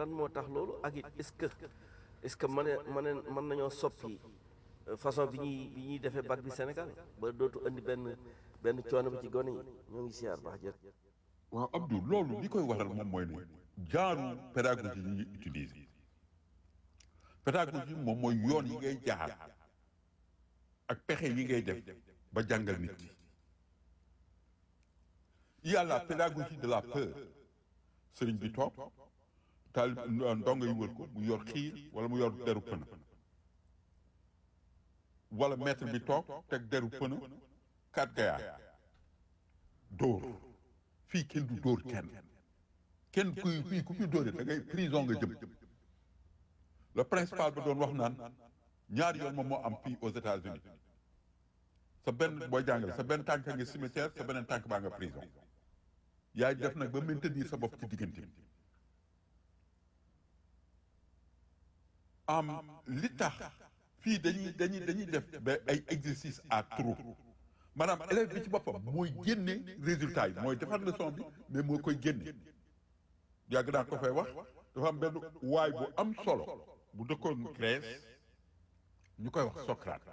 lan moo tax loolu ak it est-ce que est-ce que mën mën mën nañoo soppi façon bi ñuy bi ñuy defee bac bi Sénégal ba dootu andi benn benn coono bi ci gone yi ñoo ngi siyaar baax jër waaw Abdou loolu li koy waral moom mooy ne genre pédagogie yi ñuy utiliser pédagogie moom mooy yoon yi ngay jaar ak pexe yi ngay def ba jàngal nit ki il y a la pédagogie de la peur sëriñ bi toog taal ndongo yi wër ko mu yor xiir wala mu yor deru pëna wala maître bi toog teg deru pëna kat gayaa dóor fii kenn du dóor kenn kenn kuy fii ku fi dóore da ngay prison nga jëm le principal ba doon wax naan ñaari yoon moom moo am fii aux États-Unis sa benn booy jàngale sa benn tànk nga cimetière sa beneen tànk baa nga prison yaay def nag ba maintenir sa bopp ci diggante bi am li tax fii dañuy dañuy dañuy def ba ay exercice à trop maanaam élève bi ci boppam mooy génne résultat yi mooy defar leçon bi mais moo koy génne yàgg naa ko fay wax dafa am benn waay bu am solo bu dëkkoon Grèce ñu koy wax Socrate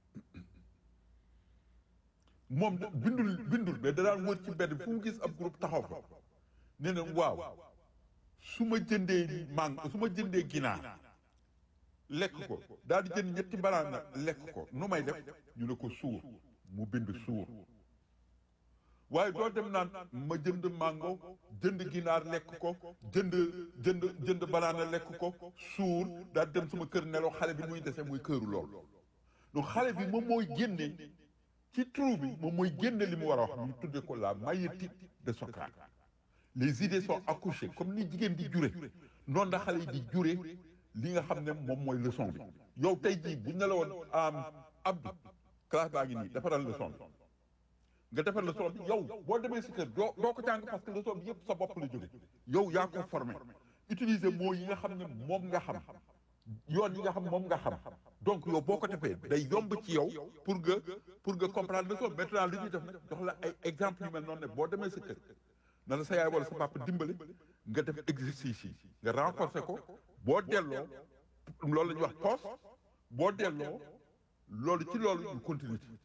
moom bindul bindul mais da daan wër ci mbedd fu mu gis ab groupe taxaw fa nee na waaw su ma jëndee mang su ma jëndee ginaar lekk ko daal di jënd ñetti banaana lekk ko nu may def ñu ne ko suur mu bind suur waaye doo dem naan ma jënd mango jënd ginaar lekk ko jënd jënd jënd banaana lekk ko suur daal dem sama kër nelaw xale bi muy dese muy këru lool donc xale bi moom mooy génne ci trou bi moom mooy génne li mu war a wax ñu tudde ko la maïeutique de Socrate les idées sont accouchées comme ni jigéen di jure noonu la xale yi di jure li nga xam ne moom mooy leçon bi yow tey jii bu ñu ne la woon am Abdou classe baa ngi nii defaral leçon bi nga defar leçon bi yow boo demee si kër doo doo ko jàng parce que leçon bi yëpp sa bopp la jóge yow yaa ko formé utiliser mots yi nga xam ne moom nga xam yoon yi nga xam moom nga xam donc yow boo ko defee day yomb ci yow pour nga pour nga comprendre leçon bi maintenant li ñuy def nag jox la ay exemple yu mel noonu ne boo demee si kër na la sa yaay wala sa papa dimbali nga def exercice yi nga renforcer ko boo delloo loolu la ñuy wax poste boo delloo loolu ci loolu ñu continue ci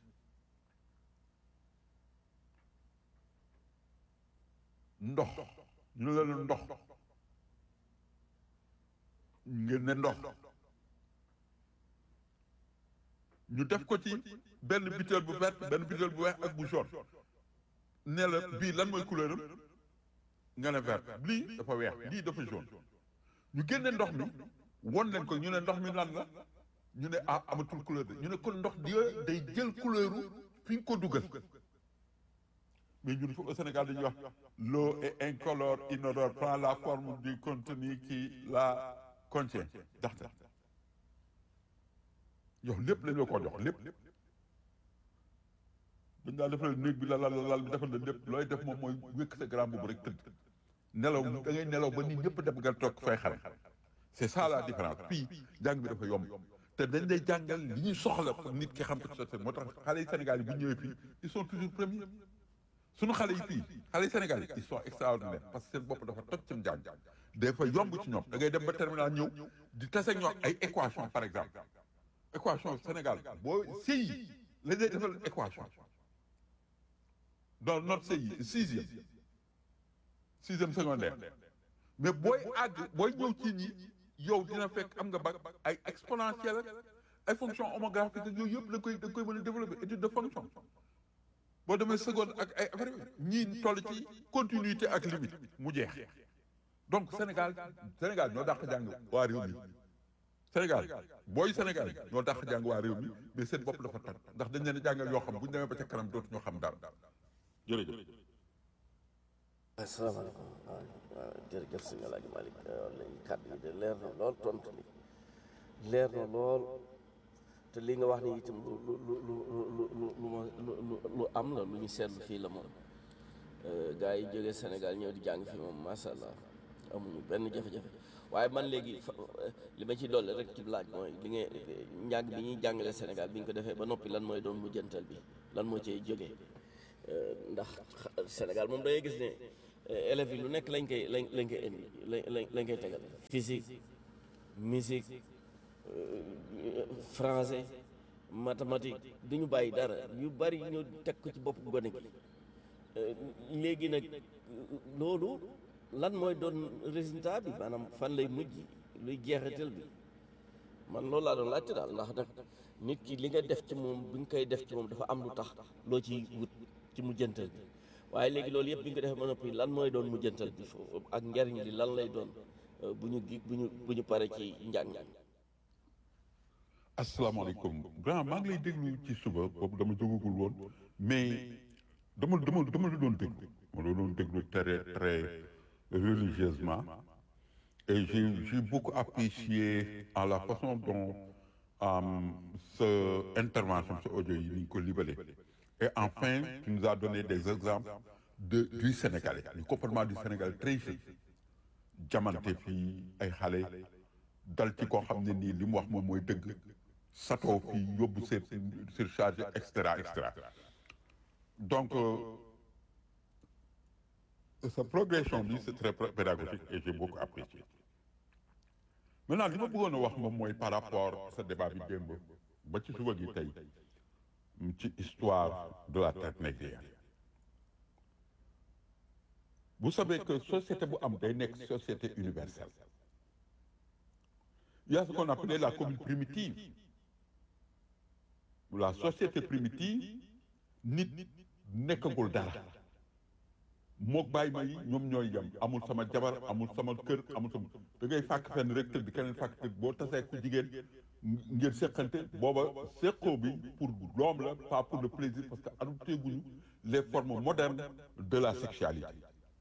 ndox ñu ne la ndox ngeen ne ndox ñu def ko ci benn butéel bu vert benn butéel bu weex ak bu jaune ne la bii lan mooy couleur am nga ne vert lii dafa weex lii dafa jaune ñu génne ndox mi won leen ko ñu ne ndox mi lan la ñu ne ah amatul couleur de ñu ne kon ndox di day jël couleur fi nga ko dugal mais ñun fi au Sénégal dañuy wax l'eau est incolore inodore prend la forme du contenu qui la contient ndaxte yow lépp lañ la ko jox lépp dañ daal defal néeg bi la lal lal bi defal la lépp looy def moom mooy wékk sa grand boobu rek tëdd nelaw da ngay nelaw ba nit ñëpp dem nga toog fay xale c'est ça la différence fii jàng bi dafa yomb te dañ lay jàngal li ñuy soxla pour nit ki xam ko ci moo tax xale yi Sénégal yi bu ñëwee fii ils sont toujours premiers suñu xale yi fii xale yi Sénégal yi ils sont extraordinaires parce que seen bopp dafa toj ci njàng dafa yomb ci ñoom da ngay dem ba terminal ñëw di tase ak ñoom ay équation par exemple équation Sénégal boo CI lañ lay defal équation dans notre CI sixième sixième secondaire mais booy àgg booy ñëw ci ñi yow dina fekk am nga bac ay exponentielle ak ay fonction homographique ak yooyu yëpp da koy da koy mën a développer étude de fonction boo demee seconde ak ay affaire ñii toll ci continuité ak limite mu jeex donc Sénégal Sénégal ñoo dàq jàng waa réew mi Sénégal booy Sénégal ñoo dàq jàng waa réew mi mais seen bopp dafa toj ndax dañ leen a jàngal yoo xam bu ñu demee ba ca kanam dootu ñoo xam dara jërëjëf. asalaamaaleykum waaw waaw jërëjëf sëñ El Hadj Malick léegi kàddu yi de leer na lool tontu li leer na lool te li nga wax ni itam lu lu lu lu lu lu lu ma lu lu am la lu ñu seetlu fii la moom gars yi jógee Sénégal ñëw di jàng fii moom macha allah amuñu benn jafe-jafe waaye man léegi fa li ma ci dolli rek ci laaj mooy li nga njàng bi ñuy jàngale Sénégal bi ñu ko defee ba noppi lan mooy doon mujjantal bi lan moo cay jógee ndax Sénégal moom dangay gis ne élèves yi lu nekk lañ koy lañ lañ koy indi lañ lañ koy tegal physique musique français mathématique du ñu bàyyi dara yu bari ñu teg ko ci bopp gone gi léegi nag loolu lan mooy doon résultat bi maanaam fan lay mujj luy jeexital bi man loolu laa doon laajte daal ndax nag nit ki li nga def ci moom bi nga koy def ci moom dafa am lu tax loo ci wut ci mujjantal bi waaye léegi loolu yëpp bi nga ko defee ba noppi lan mooy doon mujjantal bi foofu ak njariñ li lan lay doon bu ñu gi bu ñu bu ñu pare ci njàng asalaamaaleykum grand maa ngi lay déglu ci suba boobu dama jógagul woon mais dama dama dama la doon déglu ma la doon déglu très très religieusement et j'ai j'ai beaucoup apprécié à la façon dont ce intervention ce audio yi ni ñu ko libellé et enfin tu nous as donné des exemples de du Sénégalais du comportement du Sénégal très jeune jamante fii ay xale dal ci koo xam ne nii li mu wax moom mooy dëgg satoo fii yóbbu sur surcharge et cetera et cetera donc sa progression bi c'est très pédagogique et j'ai beaucoup apprécié maintenant li ma bëggoon a wax moom mooy par rapport sa débat bi démb ba ci suba gi tey ci histoire de la traite négrière vous savez que société bu am day nekk société universelle il y a ce qu'on appelait la commune primitive la société primitive nit nekkagul dara mook bàyyi ma yi ñoom ñooy yem amul sama jabar amul sama kër amul sama da ngay fàkk fenn rek tëdd keneen fàkk tëdd boo tasee ku jigéen ngeen séqante booba séqoo bi pour l'homme la pas pour le plaisir parce que adopté guñu les formes modernes de la sexualité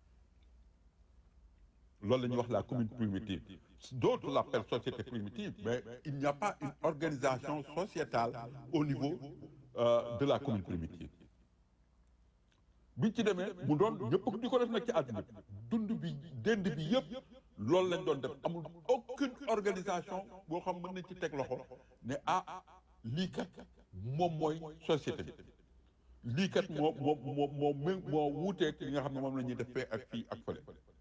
loolu la ñuy wax la commune primitive d'autres l'appellent société primitive mais il n'y a pas une organisation sociétale au niveau euh, de la commune primitive biñ ci demee mu doon ñëpp di ko def nag ci àdduna bi dund bi dend bi yëpp loolu lañ doon def amul aucune organisation boo xam mën nañ ci teg loxo ne ah lii kat moom mooy société bi lii kat moo moo moo moo moo moo wuuteeg li nga xam ne moom la ñuy def fee ak fii ak fële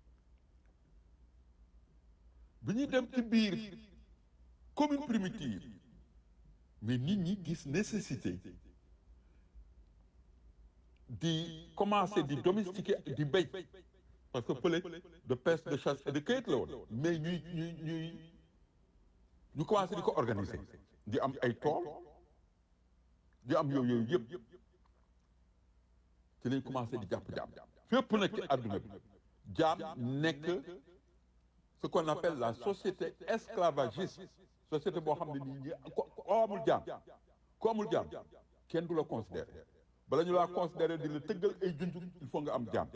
bi ñuy dem ci biir commune primitive mais nit ñi gis nécessité di commencer di domestiquer di béy parce que fële de pêche de chasse et de cueillette la woon mais ñuy ñuy ñuy ñu commencé di ko organiser di am ay tool di am yooyu yooyu yëpp ci lañ commencé di jàpp jaam fépp nag ci àdduna bi jaam nekk ce qu'on appelle la société esclavagiste société boo xam ne nii ñi ko amul jaam ko amul jaam kenn du la considérer bala ñu laa considérer di la tëggal ay junjug il faut nga am jaam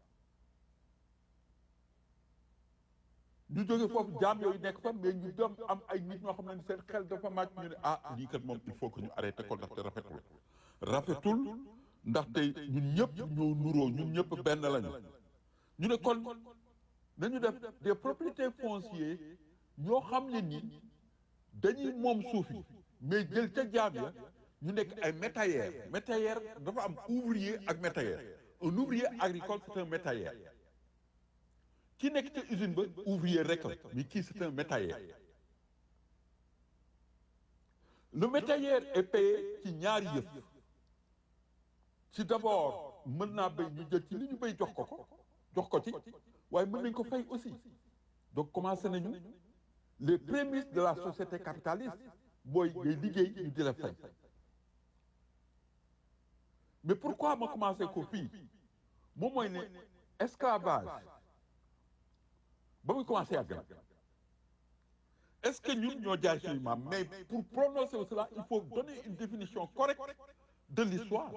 ñu jóge foofu jaam yooyu nekk fa mais ñu dem am ay nit ñoo xam ne seen xel dafa màcc ñu ne ah lii kat moom il faut que ñu arrêté ko ndaxte rafetul rafetul ndaxte ñun ñëpp ñoo nuroo ñun ñëpp benn lañu ñu ne kon nañu def des propriétés foncières ñoo xam ne ni dañuy moom suuf yi mais jël ca jaam ya ñu nekk ay métayères métayère dafa am ouvrier ak métayère un ouvrier agricole c'est un métayère ki nekk ca usine ba ouvrier rek la mais kii c'est un métayère le métayère est payé ci ñaari yëf ci d'abord mën naa béy ñu jël ci li ñu béy jox ko ko jox ko ci waaye mën nañ ko fay aussi donc commencé nañu les prémices de la société capitaliste booy ngay liggéey ñu di la fay mais pourquoi ma commencé ko fii moom mooy ne esclavage ba muy commencé yàgg na est-ce que ñun ñoo jaay suñu maam mais pour prononcer cela il faut donner une définition correcte de l'histoire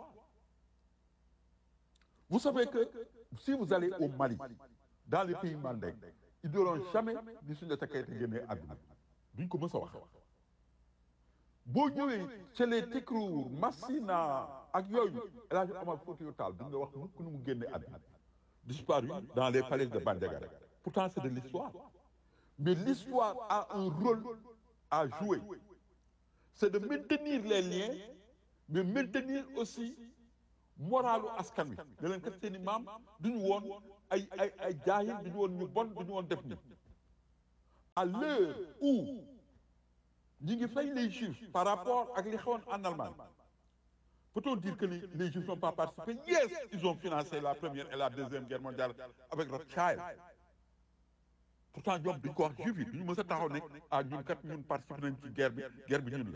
vous savez que si vous allez au Mali dans les pays mandingues ils diront jamais ni Soundiata Keita génnee àdduna duñ ko mës a wax boo ñëwee chez les Tekruur Massina ak yooyu El Hadj Omar Foutiyou Tall duñ la wax mukk nu mu génnee àdduna disparu dans les falaises de Bandiagara pourtant c'est de l'histoire mais l'histoire a un rôle à jouer c'est de maintenir les liens mais maintenir aussi moralu askan wi ne leen kat seen i maam duñu woon ay ay ay jaahil duñu woon ñu bon duñu woon def ni à l'heure où ñi ngi fay les juifs par rapport ak li xewoon en Allemagne peut-on dire que les, les juifs n'ont pas participé yes ils ont financé la première et la deuxième guerre mondiale avec Rothschild pourtant ñoom duñ ko wax juif yi duñu mës a taxaw ne ah ñun kat ñun participé nañ ci guerre bi guerre bi ñun la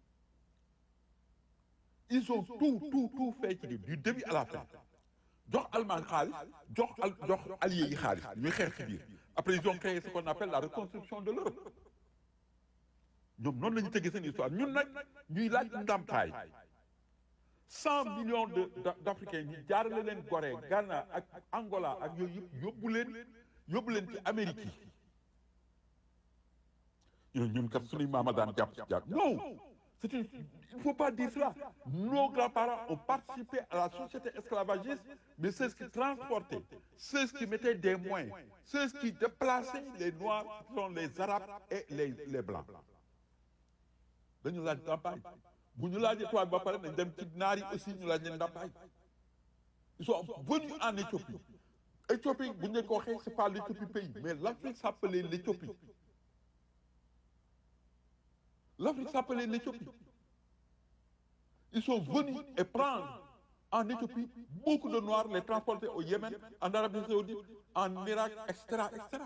ils ont tout tout tout fait ci du début à la fin jox Allemagne xaalis jox al jox alliés yi xaalis ñuy xeex ci biir après ils ont créé ce qu'on appelle la reconstruction de l'Europe ñoom noonu la ñu tëggee seen histoire ñun nag ñuy laaj ndàmpaay cent millions de d'Africains ñu jaarale leen Gorée Ghana ak Angola ak yooyu yëpp yóbbu leen yóbbu leen ci Amérique yi ñun ñun kat suñuy maama daan jàpp ci jàpp non c'est une il faut pas dire cela nos grands-parents ont participé à la société esclavagiste mais ceux qui transportaient ceux qui mettaient des moyens ceux qui déplaçaient les noirs sont les arabes et les les blancs dañu laaj ndàmpaay bu ñu laajee tubaab ba pare nañ dem ci naar yi aussi ñu laaj leen ndàmpaay ils sont venus en Éthiopie Éthiopie bu ñu leen ko waxee c'est pas l'Éthiopie pays mais l'Afrique s'appelait l'Éthiopie l'Afrique s'appelait l'Éthiopie ils sont venus et prendre en Éthiopie beaucoup de Noirs les transporter au Yémen en Arabie Saoudite en Irak etc etc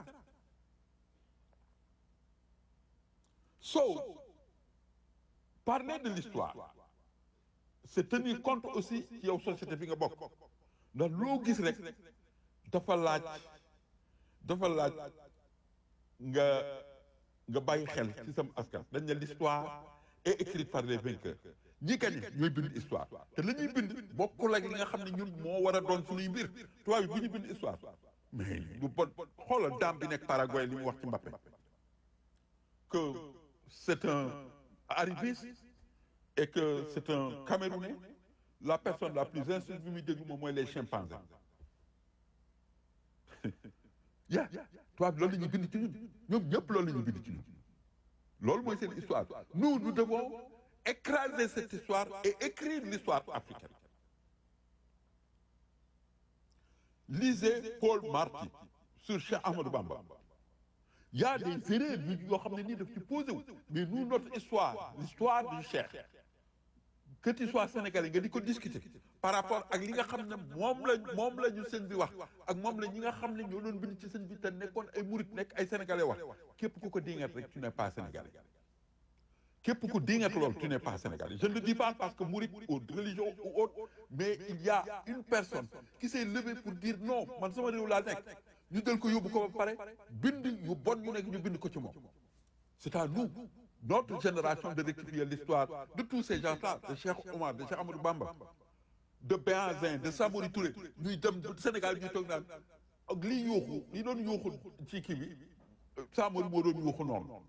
so parler de l'histoire c'est tenir compte aussi ci yow société fi nga bokk ndax loo gis rek dafa laaj dafa laaj nga nga bàyyi xel ci sam askan dañ ne l'histoire est écrite par les vainqueurs ñi gagné ñooy bind histoire te la ñuy bind bokkul ak li nga xam ne ñun moo war a doon suñuy mbir tubaab bi bu ñu bind histoire mais lu bon xoolal daam bi nekk Paraguay li mu wax ci Mbappé que c'est un arriviste et que c'est un Camerounais la personne la plus instruite bi muy déglu moom mooy les chimpanzés ya tubaab loolu la ñuy bind ci ñun ñoom ñëpp loolu la ñuy bind ci ñun loolu mooy seen histoire nous nous devons écraser cette histoire et écrire l'histoire africaine lisez Paul Marty sur Cheikh Ahmadou Bamba il y a des erreurs yu yoo xam ne nii daf ci posé wu mais nous notre histoire l'histoire du Cheikh que tu sois sénégalais nga di ko discuter par rapport ak li nga xam ne moom la moom la ñu sëñ bi wax ak moom la ñi nga xam ne ñoo doon bind ci sëñ bi te nekkoon ay murit nekk ay sénégalais wax képp ku ko dingat rek tu n'es pas sénégalais képp ku dingat loolu tu n'es pas sénégalais je ne le dis pas parce que murit ou religion ou autre mais il y a une personne qui s'est levée pour dire non man sama réew laa nekk ñu jël ko yóbbu ko ba pare bind yu bon ñu nekk ñu bind ko ci moom c'est à nous notre génération de rectifier l'histoire de tous ces gens-là de Cheikh Omar de Cheikh Amadou Bamba de Béhanzin de Samori Touré ñuy dem Sénégal ñuy toog naan ak liy yuuxu li doon yuuxu ci kii bi Samori moo doon yuuxu noonu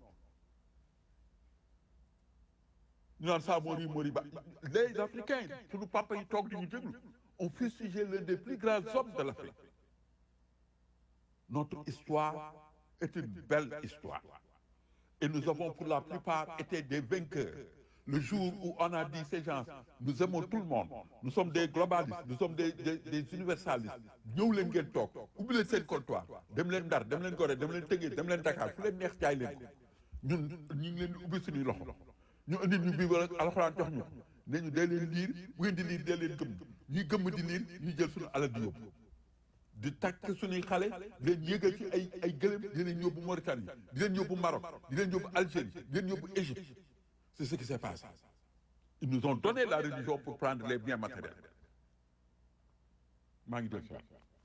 ñu naan Samori Mori ba les Africains suñu papa yi toog di ñu déglu ont fustigé l'un des plus grands hommes de l'Afrique notre histoire est une belle histoire et nous avons pour la plupart été des vainqueurs le jour où on a dit ces gens nous aimons tout le monde nous sommes des globalistes nous sommes des des, des universalistes ñëw leen ngeen toog ubbi leen seen comptoir dem leen Ndar dem leen Gorée dem leen Tëngéej dem leen Dakar fu leen neex jaay leen ko ñun ñu ngi leen di ubbi suñuy loxo ñu indi ñu bii wala alxuraan jox ñu ne ñu dee leen liir bu ngeen di liir dee leen gëmm ñuy gëmm di liir ñu jël suñu alal di yóbbu di takk suñuy xale di leen yéegal ci ay ay gëlëm di leen yóbbu Mauritanie di leen yóbbu Maroc di leen yóbbu Algérie di leen yóbbu Égypte c'est ce qui s'est passé ils nous ont donné la religion pour prendre les biens matériels maa ngi dégg si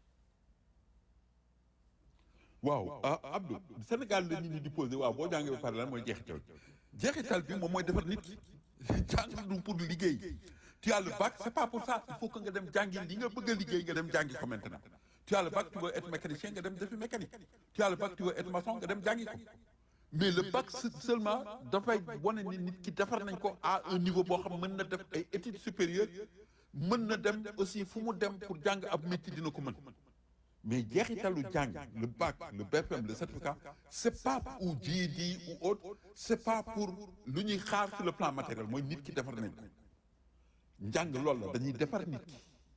waaw ah Abdou Sénégal la nit ñi di posé waaw boo jàngee ba pare lan mooy jeexital jeexital bi moom mooy defar nit ki jàng du pour liggéey tu as le bac c'est pas pour ça il faut que nga dem jàngi li nga bëgg a liggéey nga dem jàngi ko maintenant tu as le bac tu veux être mécanicien nga dem defi mécanique tu as le bac tu veux être maçon nga dem jàngi ko mais le bac seulement dafay wane ni nit ki defar nañ ko à un niveau boo xam mën na def ay études supérieures mën na dem aussi fu mu dem pour jàng ab métier dina ko mën mais jeexitalu jàng le bac le BFM le certificat c'est pas ou GED ou autre c'est pas pour lu ñuy xaar sur le plan matériel mooy nit ki defar nañ ko njàng loolu la dañuy defar nit ki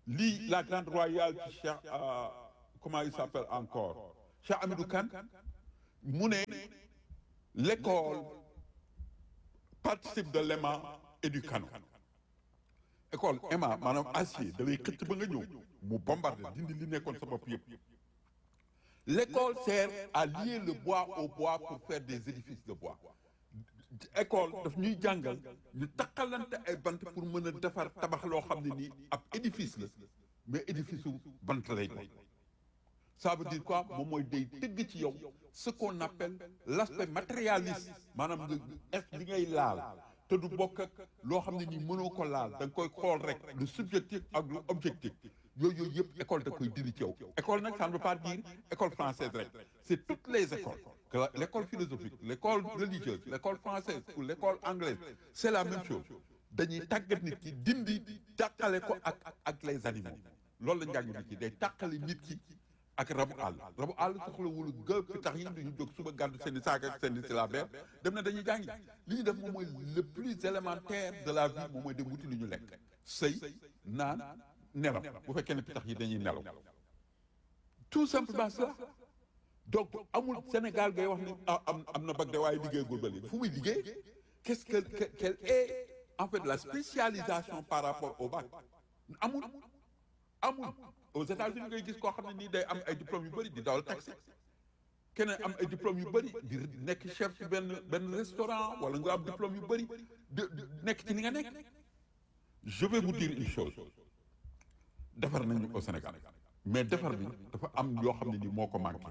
lii la grande royale ci Cheikh euh, comment il s'appelle encore Cheikh Hamidou Kane mu ne l'école participe de l'aimant et du canon école aimant maanaam acier da lay xëcc ba nga ñëw mu bombardé dindi li nekkoon sa bopp yëpp l'école sert à lier le bois au bois pour faire des édifices de bois école daf ñuy jàngal ñu takkalante ay bant pour mën a defar tabax loo xam ne nii ab édifice la mais édifice u bant lay doon ça veut dire quoi moom mooy day tëgg ci yow ce qu'on appelle l'aspect matérialiste maanaam nga est li ngay laal te du bokk ak loo xam ne nii mënoo ko laal da nga koy xool rek le subjectif ak le objectif yooyu yooyu yëpp école da koy dindi ci yow école nag ça ne veut pas dire école française rek c'est toutes les écoles que la- l'école philosophique l'école religieuse l'école française ou l'école anglaise c'est la même chose dañuy tàggat nit ki dindi tàqale ko ak ak les animaux loolu la njàng nit ki day tàqale nit ki ak rabu àll rabu àll soxlawul gëpp tax yi duñu jóg suba gàddu seen i saak ak seen i syllabaire dem na dañuy jàngi li ñu def moom mooy le plus élémentaire de la vie moom mooy dem wuti lu ñu lekk sëy naan nelaw bu fekkee ne pitax yi dañuy nelaw tout simplement ça donc amul Sénégal ngay wax ni ah am am na bag de waaye liggéeyagul ba léegi fu muy liggéey qu'est-ce que que- quelle est en fait la spécialisation par rapport au bac amul amul aux États-Unis ngay gis koo xam ne nii day am ay diplômes yu bëri di dawal taxi keneen am ay diplômes yu bëri di nekk chef ci benn benn restaurant wala nga am diplôme yu bëri di di nekk ci ni nga nekk je vais vous dire une chose defar nañu au Sénégal mais defar bi dafa am yoo xam ne nii moo ko manqué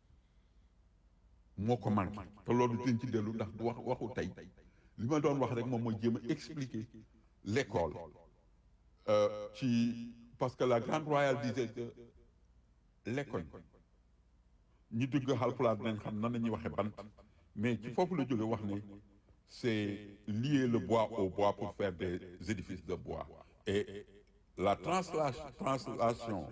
moo ko manqué te loolu dinañ ci dellu ndax du wax waxu tey li ma doon wax rek moom mooy jéem a expliquer l'école euh, ci parce que la grande royale disait que l'école ñi dugg Haalpulaar dinañ xam nan la ñuy waxee bant mais ci foofu la jóge wax ne c'est lier le bois au bois pour faire des édifices de bois et la translation translation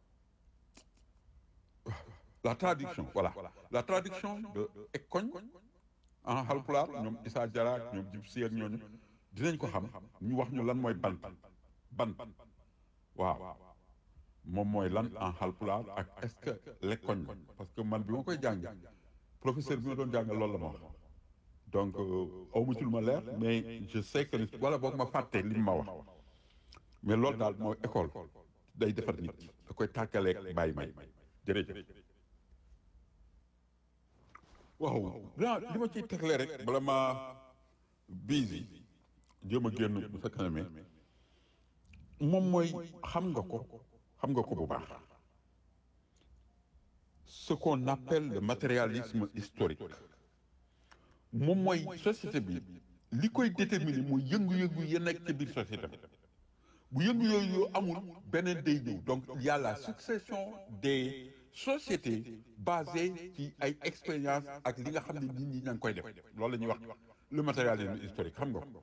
la traduction voilà la traduction de ekoñ en Haalpulaar ñoom Issa Diarra ak ñoom Djib Sy ak ñooñu dinañ ko xam ñu wax ñu lan mooy bant bant waaw moom mooy lan en Haalpulaar ak est-ce que lekkoñ parce que man bi ma koy jàng professeur bi ma doon jàngal loolu la ma wax donc aw ma ci lu ma leer mais je sais que ni wala boog ma fàtte li mu ma wax mais loolu daal mooy école day defar nit da koy tàkkaleeg bàyyi may jërëjëf waaw daa li ma ciy tegle rek bala ma busy jéem a génn bu sa kanamee moom mooy xam nga ko xam nga ko bu baax ce qu'on appelle le matérialisme historique moom mooy société bi li koy déterminer mooy yëngu-yëngu yi nekk ci biir société bi bu yëngu yooyu amul beneen day ñëw donc il y a la succession des sociétés basées ci ay expériences ak li nga xam ne nit ñi ña ngi koy def loolu la ñuy wax le matérialisme historique xam nga ko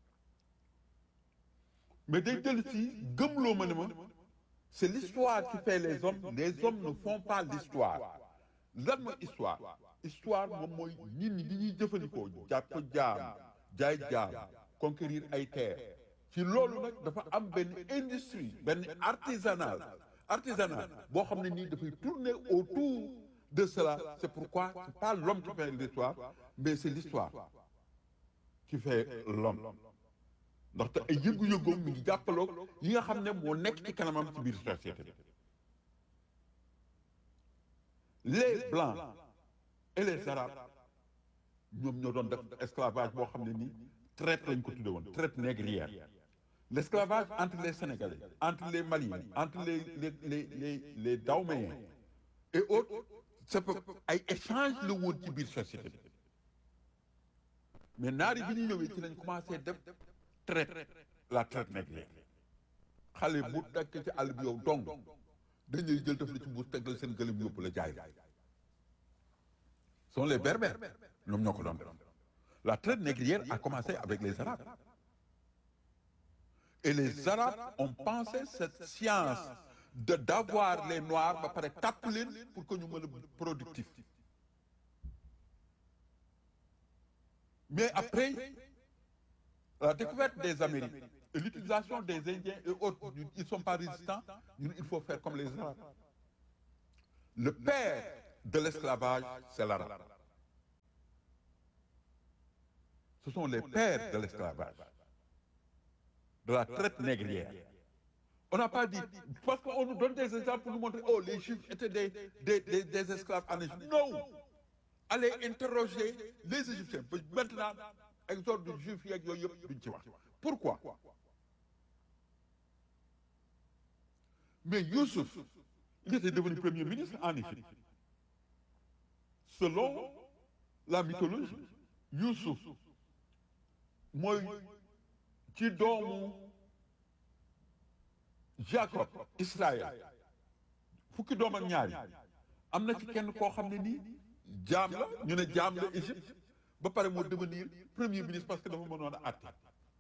mais day dellu si gëmloo ma ne ma c'est l'histoire qui fait les hommes les hommes ne font pas l'histoire lan mooy histoire histoire moom mooy nit ñi li ñuy jëfandikoo jàpp jaam jaay jaam conquérir ay terres ci loolu nag dafa am benn industrie benn artisanal artisanal boo xam ne nii dafay tourner autour de cela c'est pourquoi c'est pas l'homme qui fait l'histoire mais c'est l'histoire qui fait l'homme ndaxte ay yëngu-yëngoom mi ngi jàppaloog yi nga xam ne moo nekk ci kanamam ci biir société bi les blancs et les arabes ñoom ñoo doon def esclavage boo xam ne nii traite lañ ko tudde woon traite négrière l'esclavage entre les sénégalais entre les maliens entre les les les les les daoméens et autres c'est ay échange la woon ci biir société bi mais naari bi ñu ñëwee ci lañ commencé def traite la traite négrière xale bu dakk ci àll bi yow dong dañuy jël def la ci mbuus tegal seen gëlëm yóbbu la jaay la sont les berbères ñoom ñoo ko doon def la traite négrière a commencé avec les arabes et les arabes ont pensé cette science de d'avoir les noirs ba pare tàpp leen pour que ñu mën a productif mais après la découverte des Amériques et l'utilisation des Indiens et autres ñun ils sont pas résistants ñun il faut faire comme les Arabes le père de l'esclavage c'est l'arabe ce sont les pères de l'esclavage de la traite négrière on n'a pas dit parce qu'on nous donne des exemples pour nous montrer oh les juifs étaient des des des, des esclaves en Égypte non allez interroger les Égyptiens maintenant exode du juif yeeg yooyu yëpp duñ ci wax pourquoi mais Youssouf il était devenu premier ministre en Égypte selon la mythologie Youssouf mooy ci doomu Jacob Israël fukki doom ak ñaari am na ci kenn koo xam ne nii jaam la ñu ne jaam la Égypte ba pare moo devenir premier ministre parce que dafa mënoon a àtte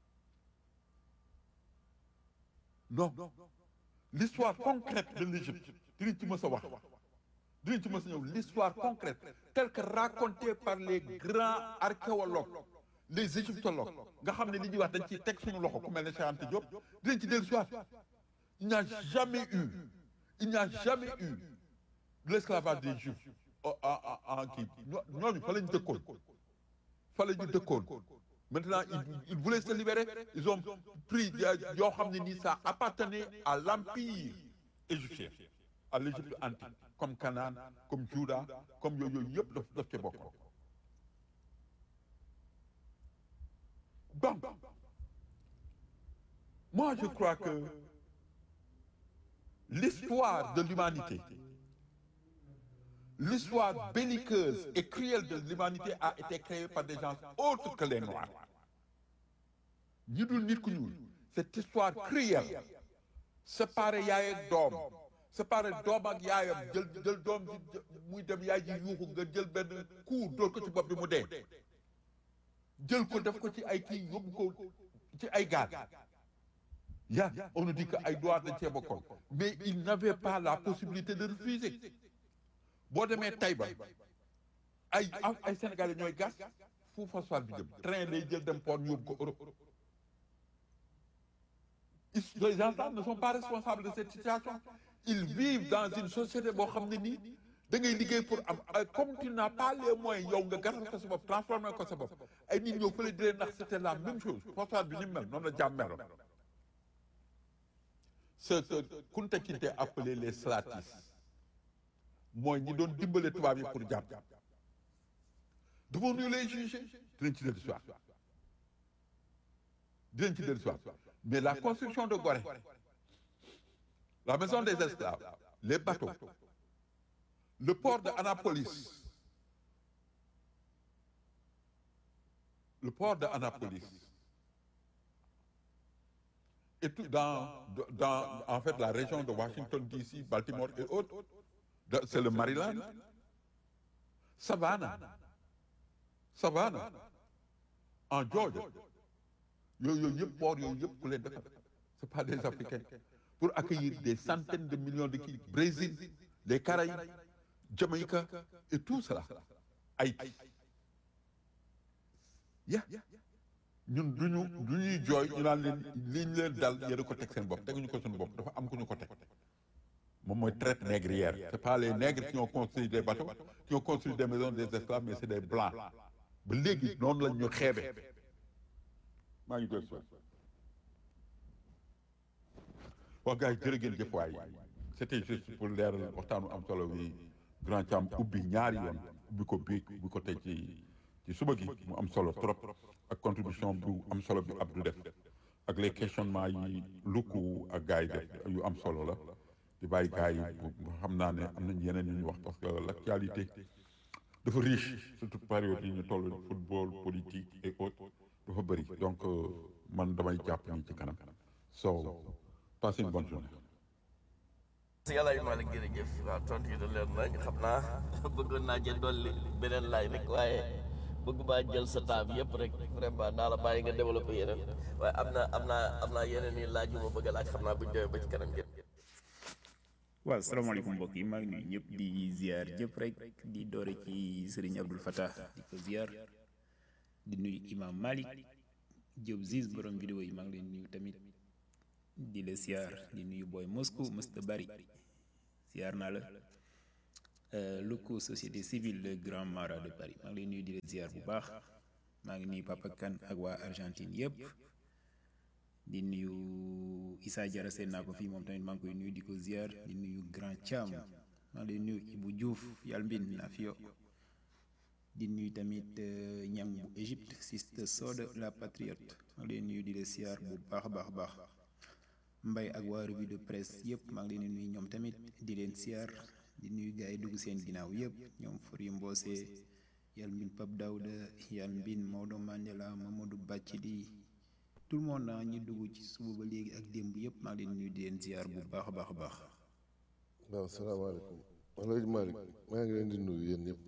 non l'histoire concrète de l'Égypte dinañ ci mës a wax dinañ ci mës a ñëw l'histoire concrète telle que racontée par les grands archéologues les égyptologues nga xam ne li ñuy wax dañ ciy teg suñu loxo ku mel ne Cheikh Anta Diop dinañ ci dellu si waat il n'y a jamais eu il n'y a jamais eu l'esclavage des juifs en en kii ñooñu fa la ñu dëkkoon fa la ñu dëkkoon maintenant ils ils voulaient se libérer ils ont pris yoo xam ne nii ça appartenait à l'empire égyptien à l'Égypte antique comme Canaan comme Juda comme yooyu yooyu yëpp daf daf ci bokkoon donc moi je crois que l'histoire de l'humanité l'histoire belliqueuse et cruelle de l'humanité a été créée par des gens autres que les Noirs ñi dul nit ku ñuul cette histoire cruelle séparer yaay ak doom séparer doom ak yaayam jël jël doom ji muy dem yaay ji yuuxu nga jël benn coup dóor ko ci bopp bi mu dee jël ko def ko ci ay kii yóbbu ko ci ay gaal ya on nous dit que ay droit dañ cee bokkoon mais il n'avait pas la possibilité de refuser boo demee Taïba ay ay Sénégalais ñooy gas fu phosphate bi jëm train lay jël dem port ñu yóbbu ko Europe les gens ne sont pas responsables de cette situation ils vivent dans une société boo xam ne nii da ngay liggéey pour am comme tu n'as pas les moyens yow nga gasal ko sa bopp transformer ko sa bopp ay nit ñëw fële di leen ndax c'était la même chose phosphate bi ni mu mel noonu la jàmm meloon ce que Kunta Kinte appelé les slatis mooy ñi doon dimbale tubaab yi pour jàpp devons-nous les juger dinañ ci dellu soir dinañ ci dellu soir mais la construction de Gorée la maison des esclaves les bateaux le port de Annapolis le port de Annapolis et tout dans dans en fait la région de Washington DC Baltimore et autres c'est le Maryland Savannah Savannah en Georgia yooyu yooyu yëpp port yooyu yëpp ku leen defar c'est pas des Africains pour accueillir des centaines de millions de kii Brésil les Caraïbes Jamaïque et tout cela Haïti ya ñun duñu du ñuy jooy ñu naan leen li ñu leen dal yéen a ko teg seen bopp teguñu ko suñu bopp dafa am ku ñu ko teg moom mooy traite négrière c'est pas les nègres qui ont construit des bateaux qui ont construit des maisons des esclaves mais c'est des blancs ba léegi noonu lañ ñu xeebe maa ngi doon soon wax gars yi jërë ngeen jëf waay c'était juste pour leeral waxtaanu am solo wi grand Thiam ubbi ñaari yoon ubbi ko biig ubbi ko tey ci ci suba gi mu am solo trop ak contribution bu am solo bi Abdou def ak les questionnements yi lukku ak gars yi def yu am solo la di bàyyi gars yi xam naa ne am nañ yeneen yu ñu wax parce que l'actualité dafa riche surtout période yi ñu toll football politique et autres dafa bëri donc man damay jàpp ni ci kanam so passez une bonne journée si yàlla yu Malick jërëjëf waaw tontu yi da leer nañ xam naa bëggoon naa jël dolli beneen laaj rek waaye bëgg maa jël sa temps bi yëpp rek vraiment naa la bàyyi nga développé yeneen waaye am na am naa am naa yeneen yi laaj yu ma bëgg a laaj xam naa buñ demee ba ci kanam ngeen waaw salaamaaleykum mbokk yi maa ngi nuyu ñëpp di ziar ñëpp rek di doore ci Serigne Abdul Fattah di ko ziar di nuyu Imam Malik Diop Ziz borom vidéo yi maa ngi leen nuyu tamit di la siyaar di nuyu booy Moscou mësta bari siyaar naa la Luku société civile le grand marat de Paris maa ngi leen nuyu di la siyaar bu baax maa ngi nuyu Papa Kane ak waa Argentine yëpp di nuyu Issa Diarra seen naa ko fii moom tamit maa ngi koy nuyu di ko ziar di nuyu Grand Thiam maa ngi lay nuyu Ibou Diouf yàlla mbin na fi yo di nuyu tamit ñang bu Égypte Siste Sode la patriote maa ngi lay nuyu di la ziar bu baax a baax a baax mbay ak waa revue de presse yëpp maa ngi leen di nuyu ñoom tamit di leen ziar di nuyu gars yi dugg seen ginnaaw yëpp ñoom Fori Mbose yàlla mbin Pape Daouda yàlla mbin Maodo Mandela Mamadou Bathily tout le monde na ñu dugg ci suba ba léegi ak démb yëpp maa ngi leen nuyu di leen ziar bu baax a baax a baax. waaw salaamaaleykum Alaaji Malick maa ngi leen di nuyu yéen ñëpp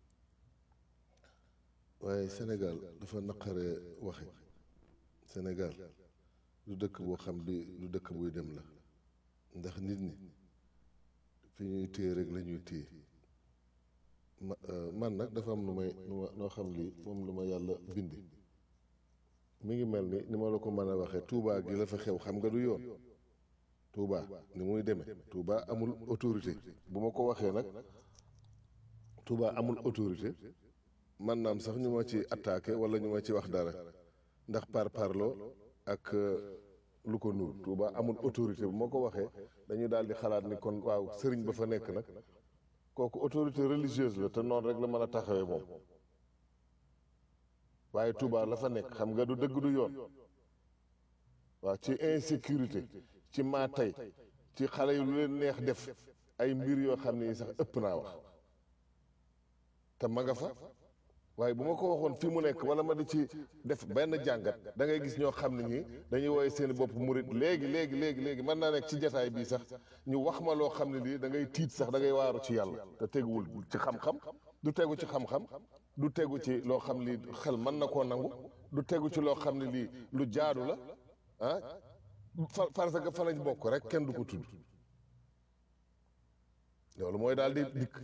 waaye Sénégal dafa naqaree waxe Sénégal du dëkk boo xam bi du dëkk buy dem la ndax nit ñi fi ñuy téye rek la ñuy téye ma man nag dafa am lu may lu ma noo xam lii moom lu ma yàlla bindi mi ngi mel ni ni ma la ko mën a waxee Touba gi la fa xew xam nga du yoon Touba ni muy demee Touba amul autorité bu ma ko waxee nag Touba amul autorité man naam sax ñu ma ci attaqué wala ñu ma ci wax dara ndax par parloo ak lu ko nur Touba amul autorité bu ma ko waxee dañu daal di xalaat ni kon waaw sëriñ ba fa nekk nag kooku autorité religieuse la te noonu rek la mën a taxawee moom waaye Touba la fa nekk xam nga du dëgg du yoon waaw ci insécurité ci maa tey ci xale yu lu leen neex def ay mbir yoo xam ne sax ëpp naa wax te ma nga fa waaye bu ma ko waxoon fi mu nekk wala ma di ci def benn jàngat da ngay gis ñoo xam ne ñi dañuy woowee seen bopp murit léegi léegi léegi léegi mën naa nekk ci jataay bii sax ñu wax ma loo xam ne lii da ngay tiit sax da ngay waaru ci yàlla te teguwul ci xam-xam du tegu ci xam-xam du tegu ci loo xam li xel mën na koo nangu du tegu ci loo xam ne lii lu jaadu la ah fa parce que fa lañ bokk rek kenn du ko tudd loolu mooy daal di dikk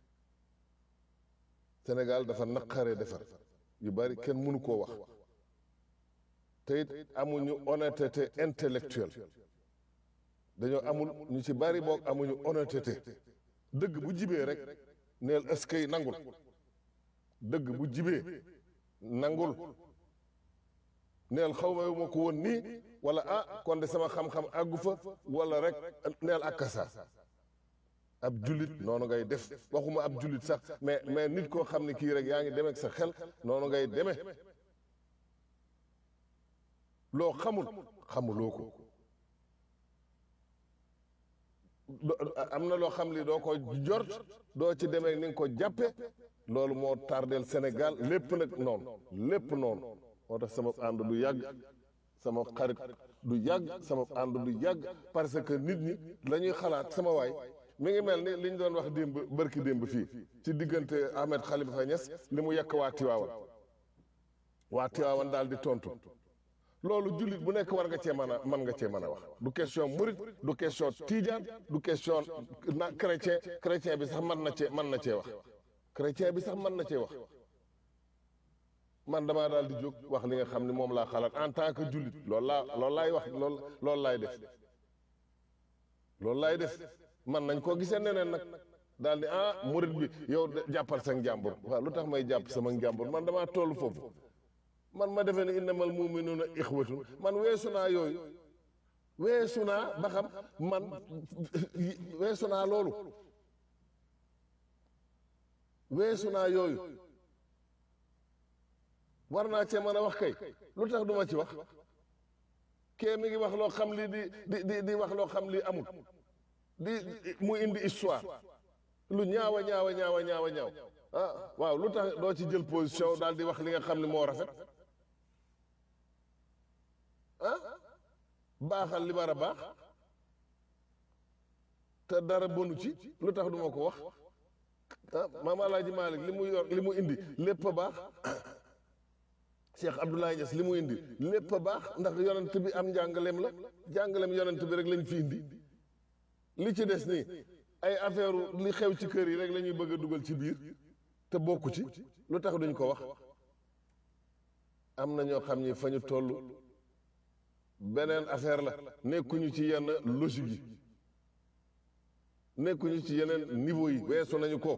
Sénégal dafa naqaree defar yu bari kenn mënu koo wax te it amuñu honnêteté intellectuelle dañoo amul ñu ci bari boog amuñu honnêteté dëgg bu jibee rek neel ëskay nangul dëgg bu jibee nangul neel xaw ma ma ko woon nii wala ah kon de sama xam-xam àggu fa wala rek neel akkasa ab jullit noonu ngay def waxuma ab jullit sax mais mais nit koo xam ne kii rek yaa ngi demee ak sa xel noonu ngay demee loo xamul xamuloo ko am na loo xam li doo ko jort doo ci demee ni nga ko jàppe loolu moo tardeel Sénégal lépp nag noonu lépp noonu moo tax sama ànd du yàgg sama xarit du yàgg sama ànd du yàgg parce que nit ñi la ñuy xalaat sama waay mi ngi mel ni li ñu doon wax démb bërki démb fii ci diggante Ahmed Khalifa Niass li mu yekk waa Tiwaawan waa Tiwaawan daal di tontu loolu jullit bu nekk war nga cee mën a mën nga cee mën a wax du question murit du question tijaan du question na chrétien chrétien bi sax mën na cee mën na cee wax chrétien bi sax mën na cee wax man damaa daal di jóg wax li nga xam ne moom laa xalaat en tant que jullit loolu laa loolu laay wax loolu loolu laay def loolu laay def man nañ koo gisee neneen nag daal di ah murit bi yow jàppal sa njàmbur waaw lu tax may jàpp sama njàmbur man damaa toll foofu man ma defee ne innamal muminuuna ixwatun man weesu naa yooyu weesu naa ba xam man weesu naa loolu weesu naa yooyu war naa cee mën a wax kay lu tax duma ci wax kee mi ngi wax loo xam li di di di di wax loo xam li amul di mu indi histoire lu ñaawa ñaawa ñaawa ñaawa ñaaw ah waaw lu tax doo ci jël position daal di wax li nga xam ne moo rafet ah baaxal li war a baax te dara bonu ci lu tax duma ko wax ah maam Alaaji Malick li mu yor li mu indi lépp a baax Cheikh Abdoulaye Niass li mu indi lépp a baax ndax yonent bi am njàngaleem la njàngaleem yonent bi rek lañ fi indi li ci des nii ay affaire li xew ci kër yi rek la ñuy bëgg a dugal ci biir te bokku ci lu tax duñ ko wax am na ñoo xam ni fa ñu toll beneen affaire la nekkuñu ci yenn logique yi nekkuñu ci yeneen niveau yi weesu nañu ko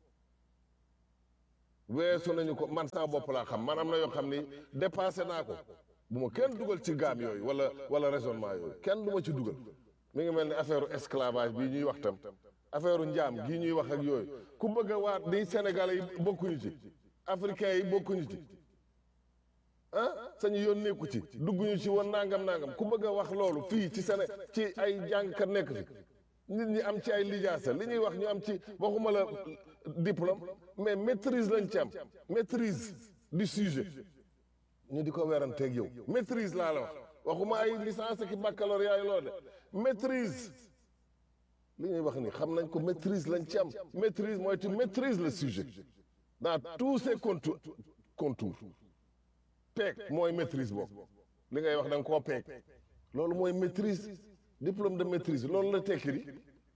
weesu nañu ko man sama bopp laa xam man am na yoo xam ni dépassé naa ko bu ma kenn dugal ci gaam yooyu wala wala raisonnement yooyu kenn du ma ci dugal mi ngi mel ni affaire esclavage bii ñuy wax tam affaire njaam gii ñuy wax ak yooyu ku bëgg a waat ni sénégalais yi bokkuñu ci africains yi bokkuñu ci ah sañu yoon nekku ci dugguñu ci woon nangam nangam ku bëgg a wax loolu fii ci Séné ci ay jàngkat nekk fi nit ñi am ci ay lijaasa li ñuy wax ñu am ci waxuma la diplôme mais maîtrise lañ ci am maîtrise du sujet ñu di ko weranteeg yow maîtrise laa la wax waxuma ay licence ki baccalauréat yi loolu de maîtrise li ñuy wax ni xam nañ ko maîtrise lañ ci am maîtrise mooy tu maîtrises le sujet dans tous ses contours contours peeg mooy maîtrise boobu li ngay wax da nga koo peeg loolu mooy maîtrise diplôme de maîtrise loolu la tekki di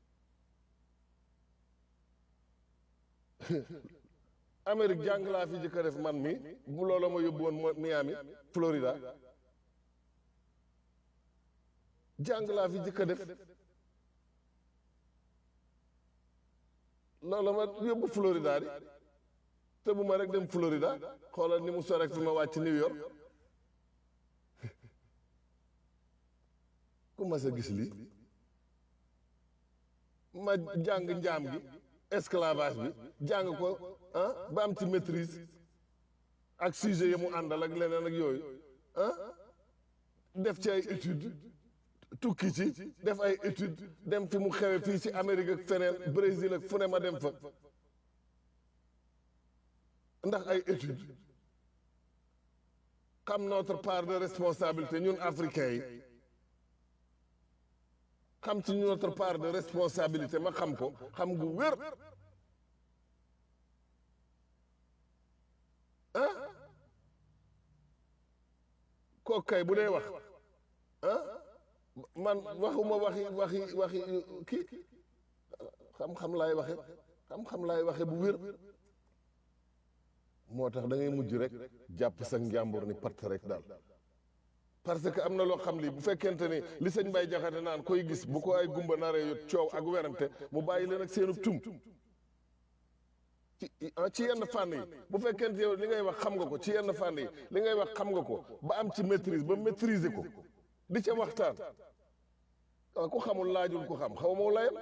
Amérique jàng laa fi jëkk a def man mi bu loola ma yóbbu woon Miami Florida jàng laa fi jëkk a def loola ma yóbbu Florida di te bu ma rek dem Florida xoolal ni mu sore fi ma wàcc New York ku ma sa gis lii ma jàng njaam gi esclavage bi jàng ko ah ba am ci maîtrise ak sujet yi mu àndal ak leneen ak yooyu ah def ci ay étude tukki ci def ay étude dem fi mu xewe fii ci Amérique ak feneen Brésil ak fu ne ma dem fa ndax ay étude xam notre part de responsabilité ñun africains yi xam ci notre part de responsabilité ma xam ko xam gu wér ah kooku kay bu dee wax ah man waxuma waxi waxi waxi kii xam-xam laay waxe xam-xam laay waxe bu wér moo tax da ngay mujj rek jàpp sa njàmbur ni patt rek daal parce que am na loo xam li bu fekkente ni li sëñ Bay Jaxate naan koy gis bu ko ay gumba naree yot coow ak werante mu bàyyi leen ak seenub tum ci ci yenn fànn yi bu fekkente yow li ngay wax xam nga ko ci yenn fànn yi li ngay wax xam nga ko ba am ci maîtrise ba maîtriser ko di ca waxtaan waaw ku xamul laajul ku xam xaw ma layam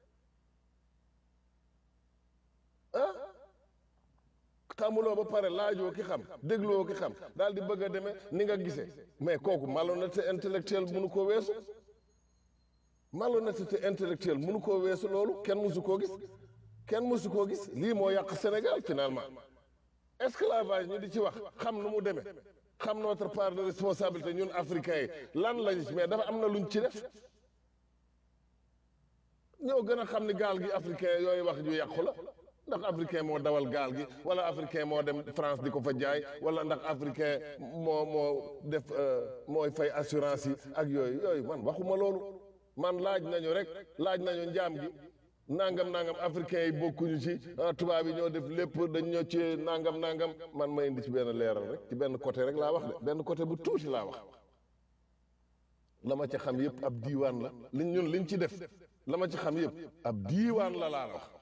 ah xamuloo ba pare laajoo ki xam dégloo ki xam daal di bëgg a demee ni nga gisee mais kooku malhonnêteté intellectuelle mënu koo weesu malhonnêteté intellectuelle mënu koo weesu loolu kenn mësu koo gis kenn mësu koo gis lii moo yàq Sénégal finalement esclavage ñu di ci wax xam nu mu demee xam notre part de responsabilité ñun africains yi lan lañ ci mais dafa am na luñ ci def ñoo gën a xam ni gaal gi africain yooyu wax ju yàqu la ndax africain moo dawal gaal gi wala africain moo dem France di ko fa jaay wala ndax africain moo moo def mooy fay assurance yi ak yooyu yooyu man waxuma loolu man laaj nañu rek laaj nañu njaam gi nangam nangam africain yi bokkuñu ci tubaab yi ñoo def lépp dañ ñoo ci nangam nangam man ma indi ci benn leeral rek ci benn côté rek laa wax de benn côté bu tuuti laa wax la ma ci xam yëpp ab diiwaan la liñ ñun liñ ci def la ma ci xam yëpp ab diiwaan la laa wax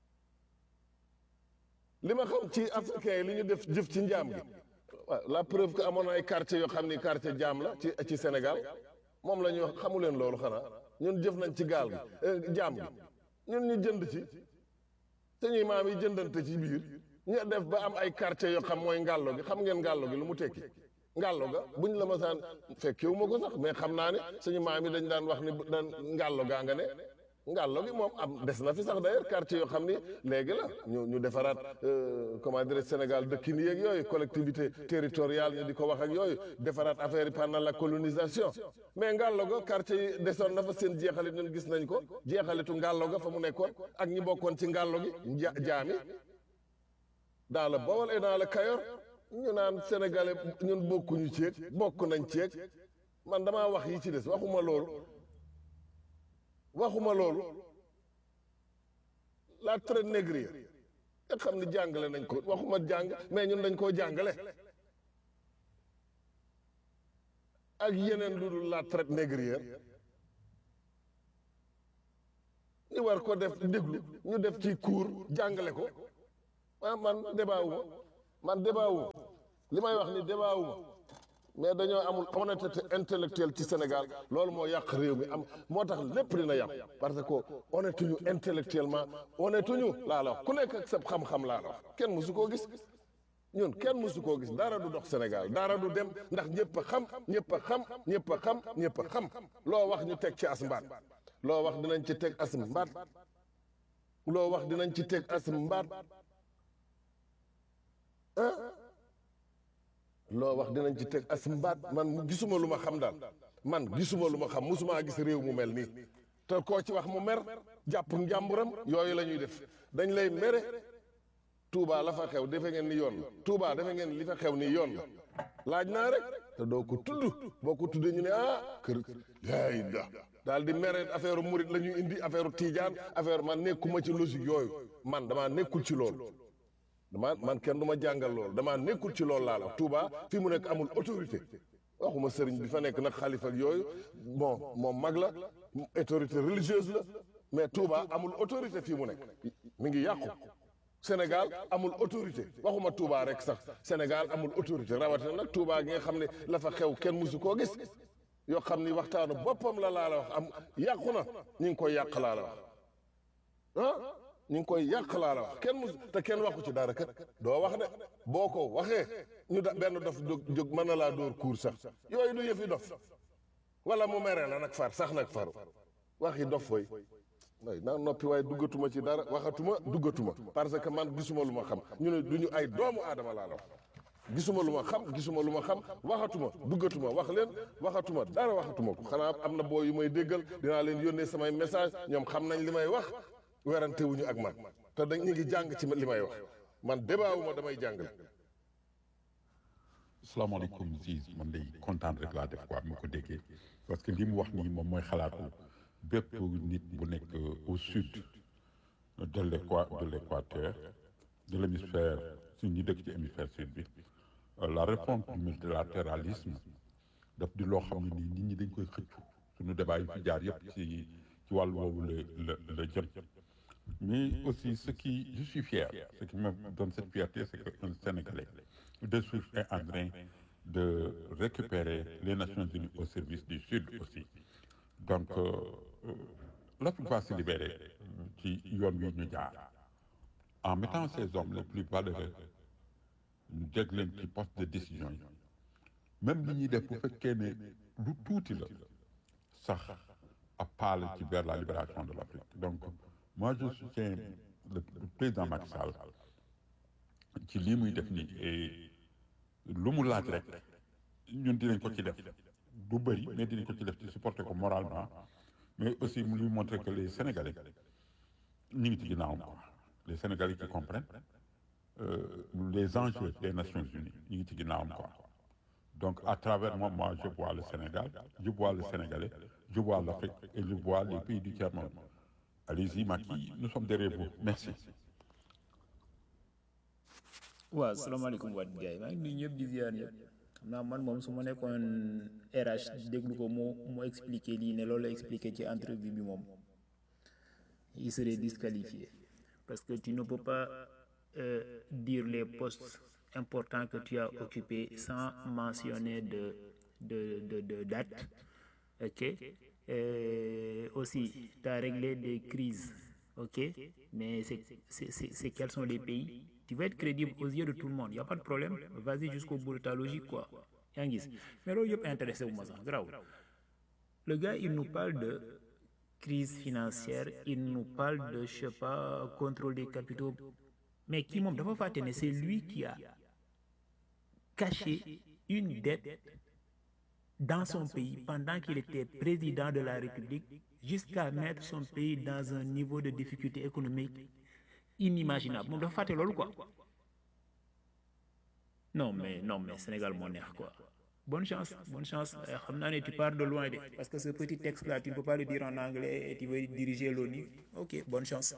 li ma xam ci africain yi li ñu def jëf ci njaam gi waaw la preuve que amoon na ay quartier yoo xam ni quartier jaam la ci ci Sénégal moom la ñuy wax xamu leen loolu xanaa ñun jëf nañ ci gaal gi jaam gi ñun ñu jënd ci suñuy maam yi jëndante ci biir ñu def ba am ay quartier yoo xam mooy ngàllo gi xam ngeen ngàllo gi lu mu tekki ngàllo ga buñ la masaan fekkewu ma ko sax mais xam naa ne suñu maam yi dañ daan wax ni daan ngàllo gaa nga ne ngàllo gi moom am des na fi sax d'ailleurs quartier yoo xam ni léegi la ñu ñu defaraat comment dire Sénégal dëkkin yeeg yooyu collectivité territoriale ñu di ko wax ak yooyu defaraat affaire yi pendant la colonisation mais ngàllo ga quartier yi desoon na fa seen jeexalit ñun gis nañ ko jeexalitu ngàllo ga fa mu nekkoon ak ñi bokkoon ci ngàllo gi ja jaami dans le Bawol et dans le Kayor ñu naan sénégalais ñun bokkuñu ceeg bokk nañ ceeg man damaa wax yi ci des waxuma loolu waxuma loolu la traite négrière nga xam ni jàngale nañ ko waxuma jàng mais ñun dañ koo jàngale ak yeneen lu dul la traite négrière ñu war ko def déglu ñu def ci cours jàngale ko ah man débat wu ma man débat wu ma li may wax ni débat wu ma mais dañoo amul honnêteté intellectuelle ci Sénégal loolu moo yàq réew mi am moo tax lépp dina yàqu parce que honnête ñu intellectuellement honnête ñu laa la wax ku nekk ak sa xam-xam laa la wax kenn mësu koo gis ñun kenn mësu koo gis dara du dox Sénégal dara du dem ndax ñëpp a xam ñëpp a xam ñëpp a xam ñëpp a xam loo wax ñu teg ci as mbaat loo wax dinañ ci teg as mbaat loo wax dinañ ci teg as mbaat ah loo wax dinañ ci teg as mbaat man gisuma lu ma xam daal man gisuma lu ma xam musumaa gis réew mu mel nii te koo ci wax mu mer jàpp njàmburam yooyu la ñuy def dañ lay mere Touba la fa xew defe ngeen ni yoon la Touba defe ngeen li fa xew ni yoon la laaj naa rek te doo ko tudd boo ko tuddee ñu ne ah kër yaay da daal di mere affaire murit la ñuy indi affaire tiijaan affaire man nekkuma ci logique yooyu man damaa nekkul ci loolu dama man kenn du ma jàngal loolu damaa nekkul ci loolu laa la Touba fi mu nekk amul autorité waxuma sëriñ bi fa nekk nag xalifa ak yooyu bon moom mag la autorité religieuse la mais Touba amul autorité fii mu nekk mi ngi yàqu Sénégal amul autorité waxuma Touba rek sax Sénégal amul autorité rawatina nag Touba gi nga xam ne la fa xew kenn musu koo gis yoo xam ni waxtaanu boppam la laa la wax am yàqu na ñu ngi koy yàq laa la wax ah ñu ngi koy yàq laa la wax kenn musu te kenn waxu ci dara kat doo wax de boo ko waxee ñu da benn dof jóg jóg mën na laa dóor kuur sax yooyu du yëfi dof wala mu mere la nag far sax nag faru waxi dof fooy way naa noppi waaye duggatuma ci dara waxatuma duggatuma parce que man gisuma lu ma xam ñu ne du ñu ay doomu aadama laa la wax gisuma lu ma xam gisuma lu ma xam waxatuma duggatuma wax leen waxatuma dara waxatuma ko xanaa am na boo yu may déggal dinaa leen yónnee samay message ñoom xam nañ li may wax werante wuñu ak man te dañ ñu ngi jàng ci li may wax man débat wu ma damay jàngale salaamaaleykum Ziz man day kontaan rek laa def quoi mu ko déggee parce que li mu wax nii moom mooy xalaatu bépp nit bu nekk au sud de l'équa de l'équateur de l'hémisphère su ñu dëkk ci hémisphère sud bi la réforme du multilatéralisme daf di loo xam ne nii nit ñi dañ koy xëccu suñu débat yi fi jaar yëpp ci ci wàllu woowu la la la jëm mais aussi ce qui je suis fier ce qui me donne cette fierté c'est qu'un Sénégalais de suite est en train de récupérer les Nations Unies au service du Sud aussi donc l'Afrique va se libérer ci yoon wi ñu jaar en mettant ces hommes les plus valeureux ñu jeg leen ci poste de décision yi même li ñuy def bu fekkee ne lu tuuti la sax a paale ci vers la libération de l'Afrique donc moi je soutiens le président Macky Sall ci lii muy def nii et lu mu laaj rek ñun dinañ ko ci def du bëri mais dinañ ko ci def ci supporter ko moralement mais aussi mu lui montrer que les Sénégalais ñu ngi ci ginnaawam quoi les Sénégalais qui comprennent euh, les enjeux des Nations Unies ñu ngi ci ginnaawam quoi donc à travers moi moi je vois le Sénégal je vois le Sénégalais je vois l'Afrique et je vois les pays du tiers-monde allez-y Macky nous sommes derrière vous merci waaw salaamaaleykum waat gars yi maa ngi nuyu ñëpp di ziar ñëpp xam naa man moom su ma nekkoon RH déglu ko mu mu expliqué lii ne loolu la expliqué ci entrevue bi moom il serait disqualifié parce que tu ne peux pas euh, dire les postes importants que tu as occupés sans mentionner de de de de date ok Euh, aussi tu as réglé des crises ok mais c'est c'est c'est c'est quels sont les pays tu vas être crédible aux yeux de tout le monde y a pas de problème vas-y jusqu'au bout de ta logique quoi yaa ngi gis mais loolu yëpp intéressé wu ma sax grave le gars il nous parle de crise financière il nous parle de je sais pas contrôle des capitaux mais kii moom dafa fàtte ne c'est lui qui a caché une dette dans son pays pendant qu'il était président de la République jusqu'à mettre son pays dans un niveau de difficulté économique inimaginable moom dafa fàtte loolu quoi non mais non mais Sénégal moo neex quoi bonne chance bonne chance xam naa ne tu pars de loin de parce que ce petit texte là tu ne peux pas le dire en anglais et tu veux diriger l'ONU ok bonne chance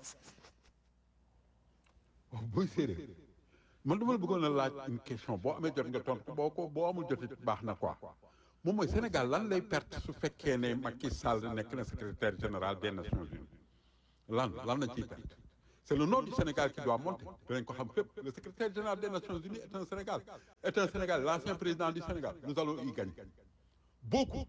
waaw booy séeréer man dama la bëggoon a laaj une question boo amee jot nga tontu boo ko boo amul jot baax na quoi moom mooy Sénégal lan lay perte su fekkee ne Macky Sall nekk na secrétaire général des Nations Unies lan lan la ciy perte c'est le nom du Sénégal qui doit monter dinañ ko xam fépp le secrétaire général des Nations Unies est un Sénégal est un Sénégal l'ancien président du Sénégal nous allons y gagner beaucoup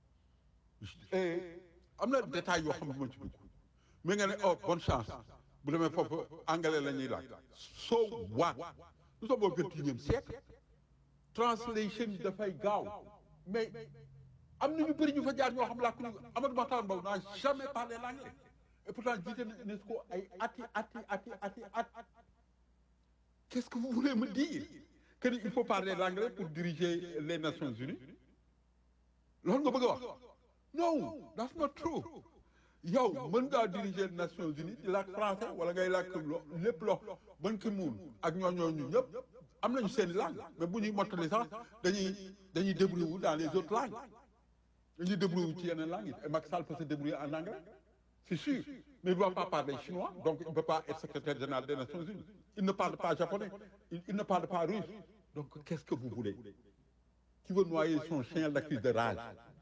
et am na détails yoo xam ne moo ci dugg mais nga ne oh bonne chance bu demee foofu anglais la ñuy laaj so what nous sommes au vingt-et-unième siècle translation dafay gaaw mais am na ñu bëri ñu fa jaar ñoo xam làkk ñu Amadou Mahtar Mbow n'a jamais parlé l'anglais et pourtant jiite na UNESCO ay ati ati ati ati at qu'est-ce que vous voulez me dire que il faut parler l'anglais pour diriger les Nations Unies loolu nga bëgg a wax non that's not true yow mën ngaa diriger Nations Unies di làkk français wala ngay làkk lo lépp lo mën ki muun ak ñooñooñu ñëpp am nañu seen langue mais bu ñuy mottali sax dañuy dañuy débrouiller wu dans les autres langues dañuy débrouiller wu ci yeneen langues yi et Macky Sall peut se débrouiller en anglais c'est sûr mais il ne doit pas parler chinois donc il ne peut pas être secrétaire général des Nations Unies il ne parle pas japonais il, il ne parle pas russe donc qu'est-ce que vous voulez qui veut noyer son chien l'accuse de rage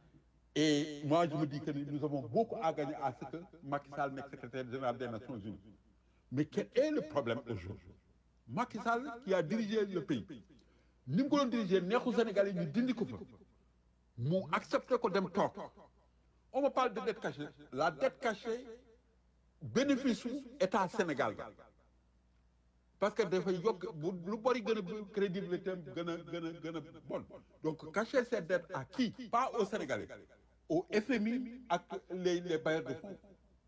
et moi je me dis que nous avons beaucoup à gagner à ce que Macky Sall nekk secrétaire général des Nations Unies mais quel est le problème aujourd'hui Macky Sall qui a dirigé le pays ni mu ko doon diriger neexu Sénégalais ñu dindi ko fa mu accepté ko dem toog on me parle de dette cachée la dette cachée bénéfice su état Sénégal ga parce que dafay yokk bu lu bari gën a crédibilité am gën a gën a gën a bon donc cacher cette dette à qui pas aux Sénégalais au FMI ak les les bailleurs de fonds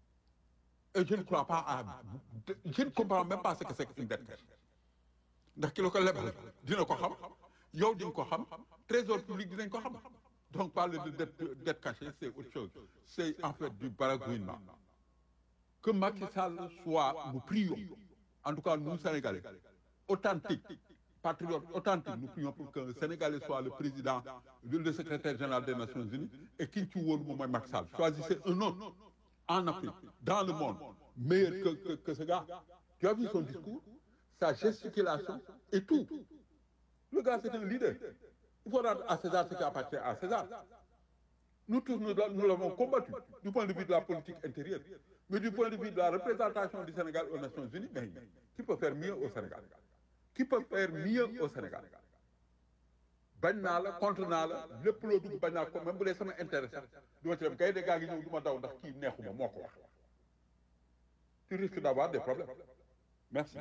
et je ne crois pas à je ne comprends même pas ce que c'est qu'une dette cachée ndax ki la ko lebal dina ko xam yow di nga ko xam trésor public dinañ ko xam donc parler de dette dette cachée c'est autre chose c'est en fait du baragouinement que Macky Sall soit nous prions en tout cas nous Sénégalais authentiques patriotes authentiques nous prions pour que le Sénégalais soit le président le secrétaire général des Nations Unies et ki ñu ci wóolu moom mooy Macky Sall choisissez un autre en Afrique dans le monde meilleur que que que ce gars tu as vu son discours sa gesticulation et tout le gars c'est un leader il faut rendre à César ce qui appartient à César nous tous nous, nous l'avons combattu du point de vue de la politique intérieure mais du point de vue de la représentation du Sénégal aux Nations Unies mais qui peut faire mieux au Sénégal qui peut faire mieux au Sénégal bañ naa la contre naa la lépp loo dugg bañ naa ko même bu dee sama intérêt sax du ma ci dem kay de gaa ngi ñëw du ma daw ndax kii neexuma moo ko wax tu risques d'avoir des problèmes merci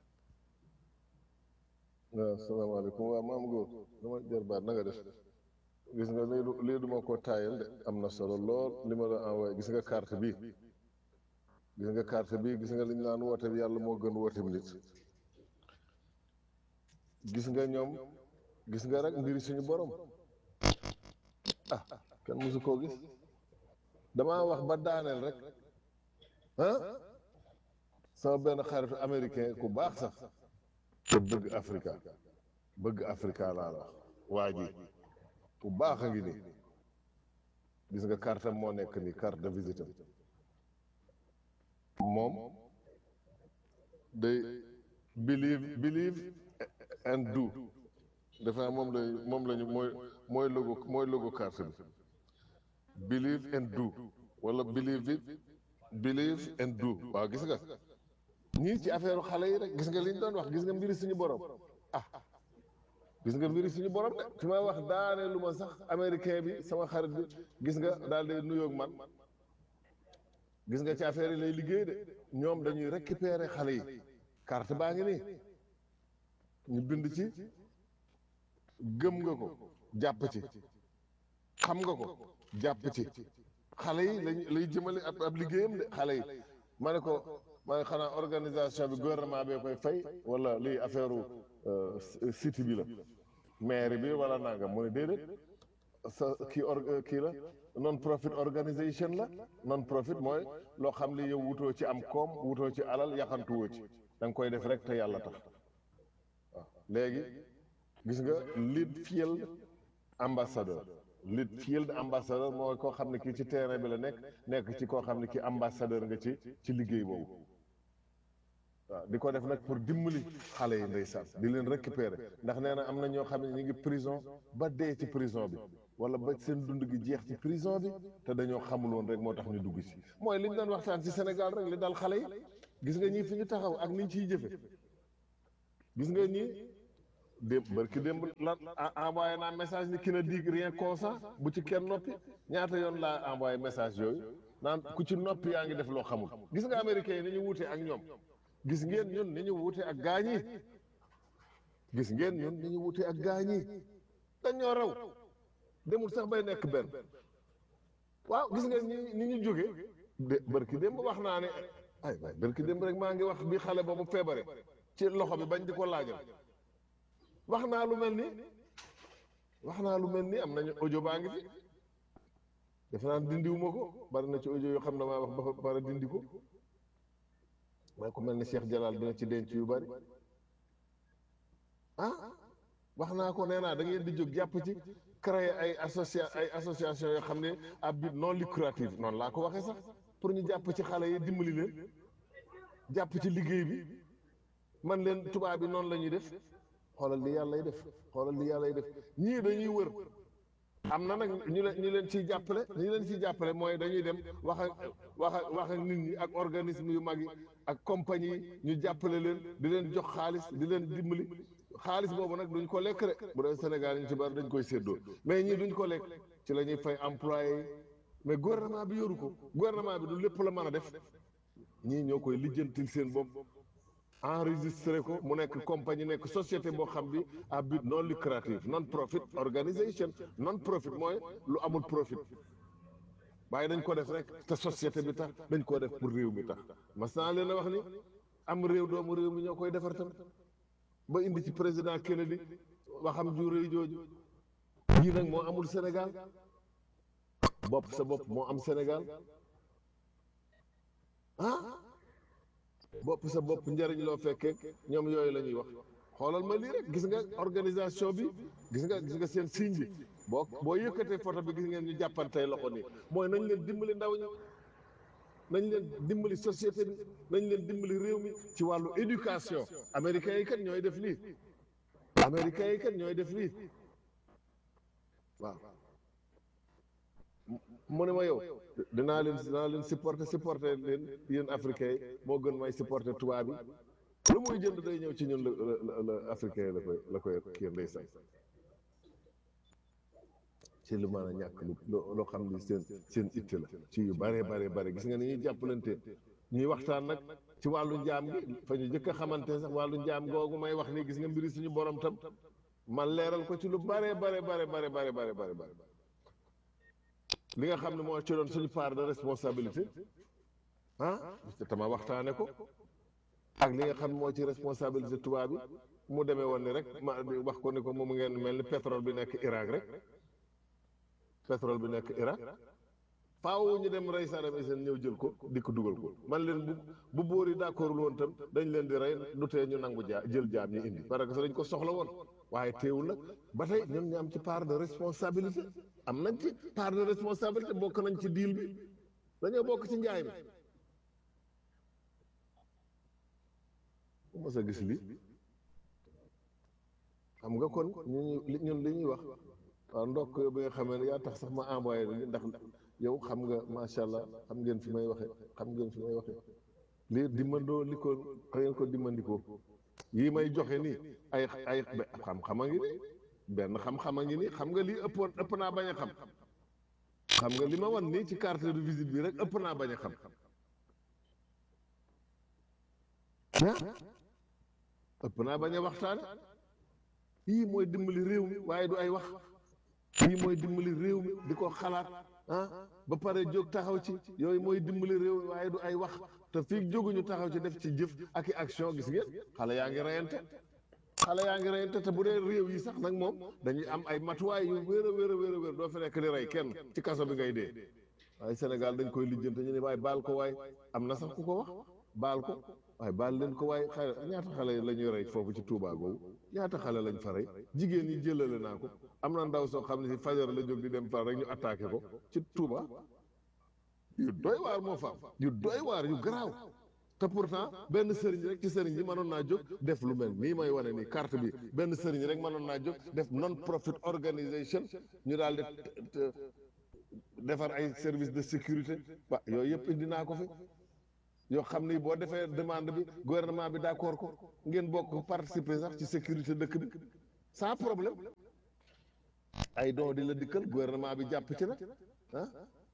waaw salaamaaleykum waaw maam góor dama jarbaat na nga def gis nga lii du lii du ma ko taayal de am na solo lool li ma la envoyé gis nga carte bi gis nga carte bi gis nga li ñu naan woote bi yàlla moo gën woote bi nit gis nga ñoom gis nga rek mbiri suñu borom ah kenn mosu koo gis damaa wax ba daaneel rek ah sama benn xaritu américain ku baax sax te bëgg Afrika bëgg Afrika laa la wax waa ji ku baax a ngi nii gis nga carte am moo nekk nii carte de visite am moom day believe believe and do defe naa moom lay moom lañu mooy mooy logo mooy logo carte bi believe and do wala believe it believe and do waaw gis nga ñii ci affaire xale yi rek gis nga liñ doon wax gis nga mbiri suñu borom ah gis nga mbiri suñu borom de fi may wax daane lu ma sax américain bi sama xarit bi gis nga daal di nuyoog man gis nga ci affaire yi lay liggéey de ñoom dañuy récupérer xale yi carte baa ngi nii ñu bind ci gëm nga ko jàpp ci xam nga ko jàpp ci xale yi lañ lay jëmale ab ab liggéeyam de xale yi ma ne ko ma ne xanaa organisation bi gouvernement bee koy fay wala lii affaire site bi la maire bi wala nangam mu ne déedéet sa kii or kii la non profit organisation la non profit mooy loo xam ne yow wutoo ci am koom wutoo ci alal yaxantuwoo ci da nga koy def rek te yàlla tax waaw léegi gis nga lead field ambassadeur lead field ambassadeur mooy koo xam ne kii ci terrain bi la nekk nekk ci koo xam ne kii ambassadeur nga ci ci liggéey boobu waaw di ko def nag pour dimbali xale yi ndeysaan di leen récupérer ndax nee na am na ñoo xam ne ñu ngi prison ba dee ci prison bi wala ba seen dund gi jeex ci prison bi te dañoo xamul woon rek moo tax ñu dugg si mooy li ñu doon waxtaan ci Sénégal rek li dal xale yi gis nga ñii fi ñu taxaw ak niñ ciy jëfe gis nga ñii démb barki démb la envoyé naa message ni ki na dig rien consent bu ci kenn noppi ñaata yoon laa envoyé message yooyu naan ku ci noppi yaa ngi def loo xamul gis nga américains yi ni ñu wuute ak ñoom gis ngeen ñun ni ñu wuute ak gaañ yi gis ngeen ñun ni ñu wuute ak gaañ yi dañoo raw demul sax bay nekk benn waaw gis ngeen ñi ni ñu jóge de barki démb wax naa ne ay waay barki démb rek maa ngi wax bi xale boobu feebare ci loxo bi bañ di ko laajal wax naa lu mel ni wax naa lu mel ni am nañu audio baa ngi fi defe naa dindiwuma ko bari na ci audio yoo xam ne maa wax ba pare dindi ko waaye ku mel ni Cheikh Jalal dina ci denc yu bari ah wax naa ko nee naa da ngeen di jóg jàpp ci créer ay associa ay association yoo xam ne à but non lucratif noonu laa ko waxee sax pour ñu jàpp ci xale yi dimbali leen jàpp ci liggéey bi man leen tubaab bi noonu la ñuy def xoolal li yàlla lay def xoolal li yàlla lay def ñii dañuy wër am na nag ñu leen ñu leen ciy jàppale ñu leen ciy jàppale mooy dañuy dem wax ak wax ak wax ak nit ñi ak organisme yu mag yi ak compagnie yi ñu jàppale leen di leen jox xaalis di leen dimbali xaalis boobu nag duñ ko lekk de bu dee Sénégal ñu ci bari dañ koy séddoo mais ñii duñ ko lekk ci la ñuy fay employé yi mais gouvernement bi yoru ko gouvernement bi du lépp la mën a def ñii ñoo koy lijjantil seen bopp enregistré ko mu nekk compagnie nekk société boo xam bi à but non lucratif non profit organisation non profit mooy lu amul profit waaye dañ ko def rek te société bi tax dañ koo def pour réew mi tax mas naa leen a wax ni am réew doomu réew mi ñoo koy defar tam ba indi ci président Kennedy waxam ju rëy jooju yii nag moo amul Sénégal bopp sa bopp moo am Sénégal ah bopp sa bopp njëriñ loo fekkee ñoom yooyu la ñuy wax xoolal ma lii rek gis nga organisation bi gis nga gis nga seen signe bi boo boo yëkkatee photo bi gis ngeen ñu jàppantey loxo nii mooy nañ leen dimbali ndaw ñi nañ leen dimbali société bi nañ leen dimbali réew mi ci wàllu éducation américains yi kat ñooy def lii américains yi kat ñooy def lii waaw mu ne ma yow dinaa leen dinaa leen supporter supporter leen yéen africains yi moo gën may supporter tubaab yi lu muy jënd day ñëw ci ñun la la la africain yi la koy la koy kii ndeysaan ci lu mën a ñàkk lu loo xam ni seen seen itte la ci yu bare bare bare gis nga ni ñuy jàppalante ñuy waxtaan nag ci wàllu njaam gi fa ñu jëkk a xamante sax wàllu njaam googu may wax ni gis nga mbiri suñu borom tam man leeral ko ci lu bare bare bare bare bare bare bare bare li nga xam ne moo ci doon suñu part de responsabilité ah te tama waxtaane ko ak li nga xam ne moo ci responsabilité tubaab bi mu demee woon ni rek ma wax ko ni ko moom ngeen mel ni pétrole bi nekk Irak rek pétrole bi nekk Irak faaw ñu dem rey Saddam Hussein ñëw jël ko di ko dugal ko man leen bu bu bóor yi d'accordul woon tam dañ leen di rey du tee ñu nangu jaa jël jaam ñi indi parce que dañ ko soxla woon waaye teewul nag ba tey ñun ñu am ci part de responsabilité am nañ ci part de responsabilité bokk nañ ci deal bi dañoo bokk ci njaay mi ku mos a gis li xam nga kon ñu ñun li ñuy wax waaw ndokk bi nga xamee ne yaa tax sax ma envoyé li ndax yow xam nga macha allah xam ngeen fi may waxe xam ngeen fi may waxe lii dimmandoo li ko ngeen ko dimmandikoo yii may joxe nii ay ay xam-xam a ngi nii benn xam-xam a ngi nii xam nga lii ëppoon ëpp naa bañ a xam xam nga li ma wan nii ci carte de visite bi rek ëpp naa bañ a xam ah ëpp naa bañ a waxtaane yii mooy dimbali réew mi waaye du ay wax yii mooy dimbali réew mi di ko xalaat ah ba pare jóg taxaw ci yooyu mooy dimbali réew mi waaye du ay wax te fii jóguñu taxaw ci def ci jëf ak i action gis ngeen xale yaa ngi reyante xale yaa ngi reyante te bu dee réew yi sax nag moom dañuy am ay matuwaay yu wér a wér a wér a wér doo fi nekk di rey kenn ci kaso bi ngay dee waaye Sénégal dañ koy lijjante ñu ne waaye baal ko waay am na sax ku ko wax baal ko waaye baal leen ko waaye xale ñaata xale la ñuy rey foofu ci Touba googu ñaata xale lañ fa rey jigéen ñi jëlale naa ko am na ndaw soo xam ne si fajar la jóg di dem far rek ñu attaqué ko ci Touba yu doy waar moo fa am yu doy waar yu garaaw te pourtant benn sëriñ rek ci sëriñ yi mënoon naa jóg def lu mel nii may wane nii carte bi benn sëriñ rek mënoon naa jóg def non profit organisation ñu daal di defar ay service de sécurité wa yooyu yëpp indi naa ko fi yoo xam ni boo defee demande bi gouvernement bi d'accord ko ngeen bokk participer sax ci sécurité dëkk bi sans problème ay don di la dikkal gouvernement bi jàpp ci nag ah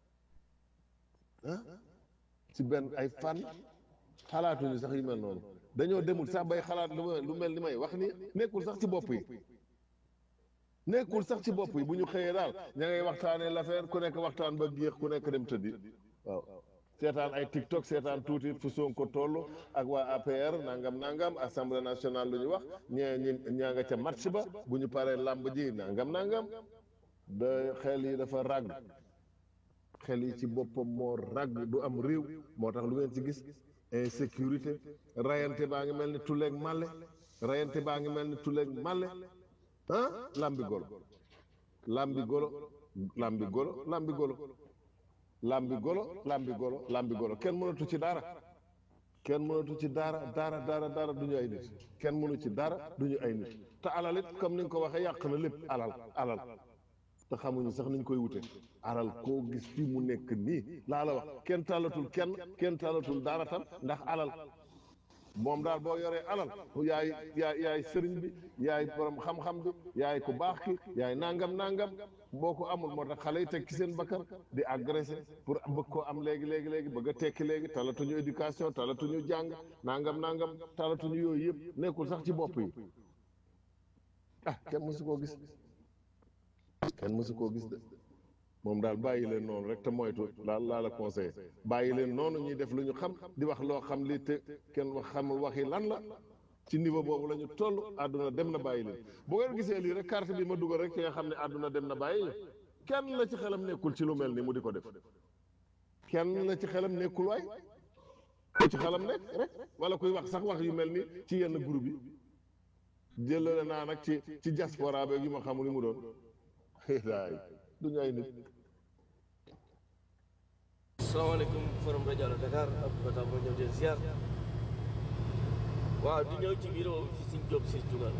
ah ci benn ay fan xalaatuñu sax yu mel noonu dañoo demul sax bay xalaat lu ma lu mel ni may wax ni nekkul sax ci bopp yi nekkul sax ci bopp yi bu ñu xëyee daal ña ngay waxtaanee l'affaire ku nekk waxtaan ba géex ku nekk dem tëddi waaw seetaan ay TikTok seetaan tuuti fu Sonko toll ak waa APR nangam nangam assemblée nationale lu ñu wax ñee ñi ñaa nga ca match ba bu ñu paree làmb ji nangam nangam da xel yi dafa ràgg xel yi ci boppam moo ràgg du am réew moo tax lu ngeen ci gis insécurité rayante baa ngi mel ni tuleeg màlle rayante baa ngi mel ni tuleeg màlle ah lambi golo lambi golo lambi golo lambi golo lambi golo lambi golo lambi golo kenn mënatu ci dara kenn mënatu ci dara dara dara dara du ñu ay nit kenn mënu ci dara du ñu ay nit te alal it comme ni nga ko waxee yàq na lépp alal alal te xamuñu sax niñ koy wute alal koo gis fii mu nekk nii laa la wax kenn talatul kenn kenn talatul dara tam ndax alal moom daal boo yoree alal yaay yaay yaay sëriñ bi yaay borom xam-xam bi yaay ku baax ki yaay nangam nangam boo ko amul moo tax xale yi teg ci seen bakkan di agressé pour bëgg koo am léegi léegi léegi bëgg a tekki léegi talatuñu éducation talatuñu jàng nangam nangam talatuñu yooyu yëpp nekkul sax ci bopp yi ah kenn mësu koo gis kenn mësu koo gis de moom daal bàyyi leen noonu rek te moytu laal laa la conseillé bàyyi leen noonu ñuy def lu ñu xam di wax loo xam li te kenn wax xamul waxi lan la ci niveau boobu la ñu toll àdduna dem na bàyyi leen bu ngeen gisee lii rek carte bi ma dugal rek ci nga xam ne àdduna dem na bàyyi ñu kenn la ci xelam nekkul ci lu mel ni mu di ko def kenn la ci xelam nekkul waay ku ci xelam nekk rek wala kuy wax sax wax yu mel ni ci yenn groupe yi jëlale naa nag ci ci diaspora beeg yu ma xamul li mu doon daay du ñu ay nit asalaamaaleykum forum rajo Allo Dakar Abdou Fatah moo ñëw di ziar waaw di ñëw ci bureau fi suñ job si jugal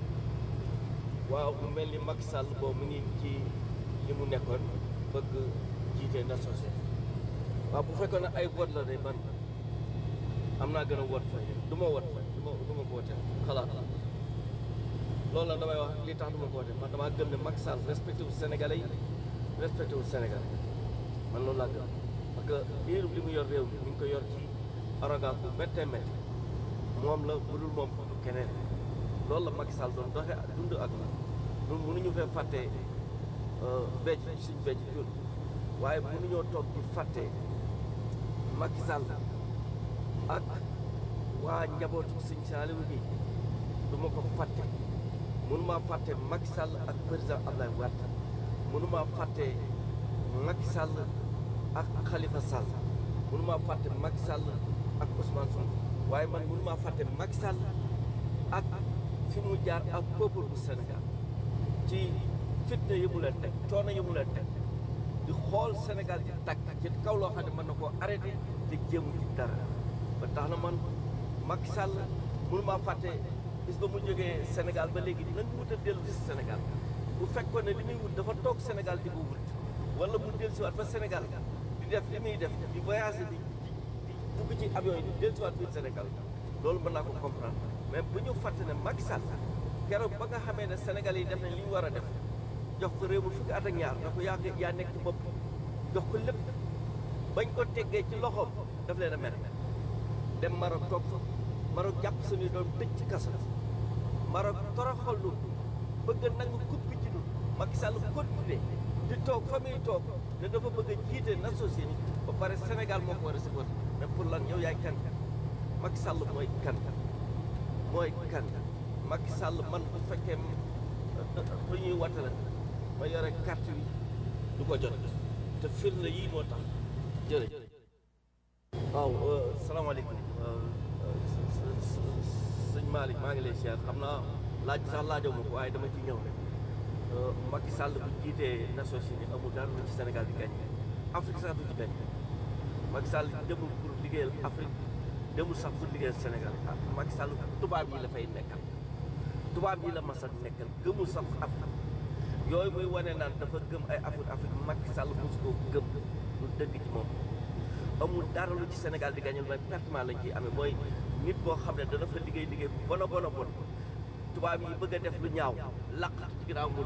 waaw mu mel ni Macky Sall boobu mu ngi ci li mu nekkoon bëgg jiite Nations Unies waaw bu fekkoon ne ay vote la de man am naa gën a woot fay du ma woot fay du ma du ma ko wote xalaat la loolu la damay wax li tax du ma ko wote man damaa gëm ne Macky Sall respecté wu Sénégalais yi respecté wu Sénégal man loolu laa gëm parce que biir li mu yor réew mi mi ngi ko yor ci arrogance bu méttee métti moom la bu dul moom du keneen loolu la Macky Sall doon doxe dund ak la ñun mënuñu fee fàtte becc suñ becc jur waaye mënuñoo toog di fàtte Macky Sall ak waa njabootu suñ Saliou bi du ma ko fàtte mënumaa fàtte Macky Sall ak président Abdoulaye Wade mënumaa fàtte Macky Sall ak Khalifa Sall mënumaa fàtte Macky Sall ak Ousmane Sonko waaye man mënumaa fàtte Macky Sall ak fi mu jaar ak peuple bu Sénégal ci fitna yi mu leen teg coono yi mu leen teg di xool Sénégal di tàkk ci kaw loo xam ne mën na koo arrêté te jéemu ci dara ba tax na man Macky Sall mënumaa fàtte bis ba mu jógee Sénégal ba léegi nan wut a dellu si Sénégal bu fekkoon ne li muy wut dafa toog Sénégal di ko wut wala mu dellu siwaat ba Sénégal di def li muy def di voyagé di di dugg ci avion yi di dellu siwaat biir Sénégal loolu mën naa ko comprendre mais bu ñu fàtte ne Macky Sall keroog ba nga xamee ne Sénégal yi def nañ li ñu war a def jox ko réew mi fukki at ak ñaar da ko yaa yaa nekk ci bopp jox ko lépp bañ ko teggee ci loxoom daf leen a mer dem Maroc toog fa Maroc jàpp suñuy doon tëj ci kaso Maroc toroxal lu bëgg a nangu coupe bi ci ñun Macky Sall continué di toog fa muy toog ne dafa bëgg a jiite Nations Unies ba pare Sénégal moo ko war a supporté mais pour lan yow yaay kan Macky Sall mooy kan mooy kan Macky Sall man bu fekkee lu ñuy watte la ma yore carte yi du ko jot te firnde yii moo tax jërëjëf waaw salaamaaleykum sëñ Malick maa ngi lay siyaar xam naa laaj sax laajoo ma ko waaye dama ci ñëw rek Macky Sall bu jiitee Nations Unies amul dara lu ci Sénégal di gañ Afrique sax du ci gañ Macky Sall demul pour liggéeyal Afrique demul sax pour liggéeyal Sénégal ah Macky Sall tubaab yi la fay nekkal tubaab yi la mas a nekkal gëmul sax Afrique yooyu muy wane naan dafa gëm ay Afrique Afrique Macky Sall mosu koo gëm lu dëgg ci moom amul dara lu ci Sénégal di gàññal mooy pertement lañ ciy amee mooy nit boo xam ne dana fa liggéey liggéey bu bon a bon a bon tubaab yi bëgg a def lu ñaaw laq ci ginnaaw mu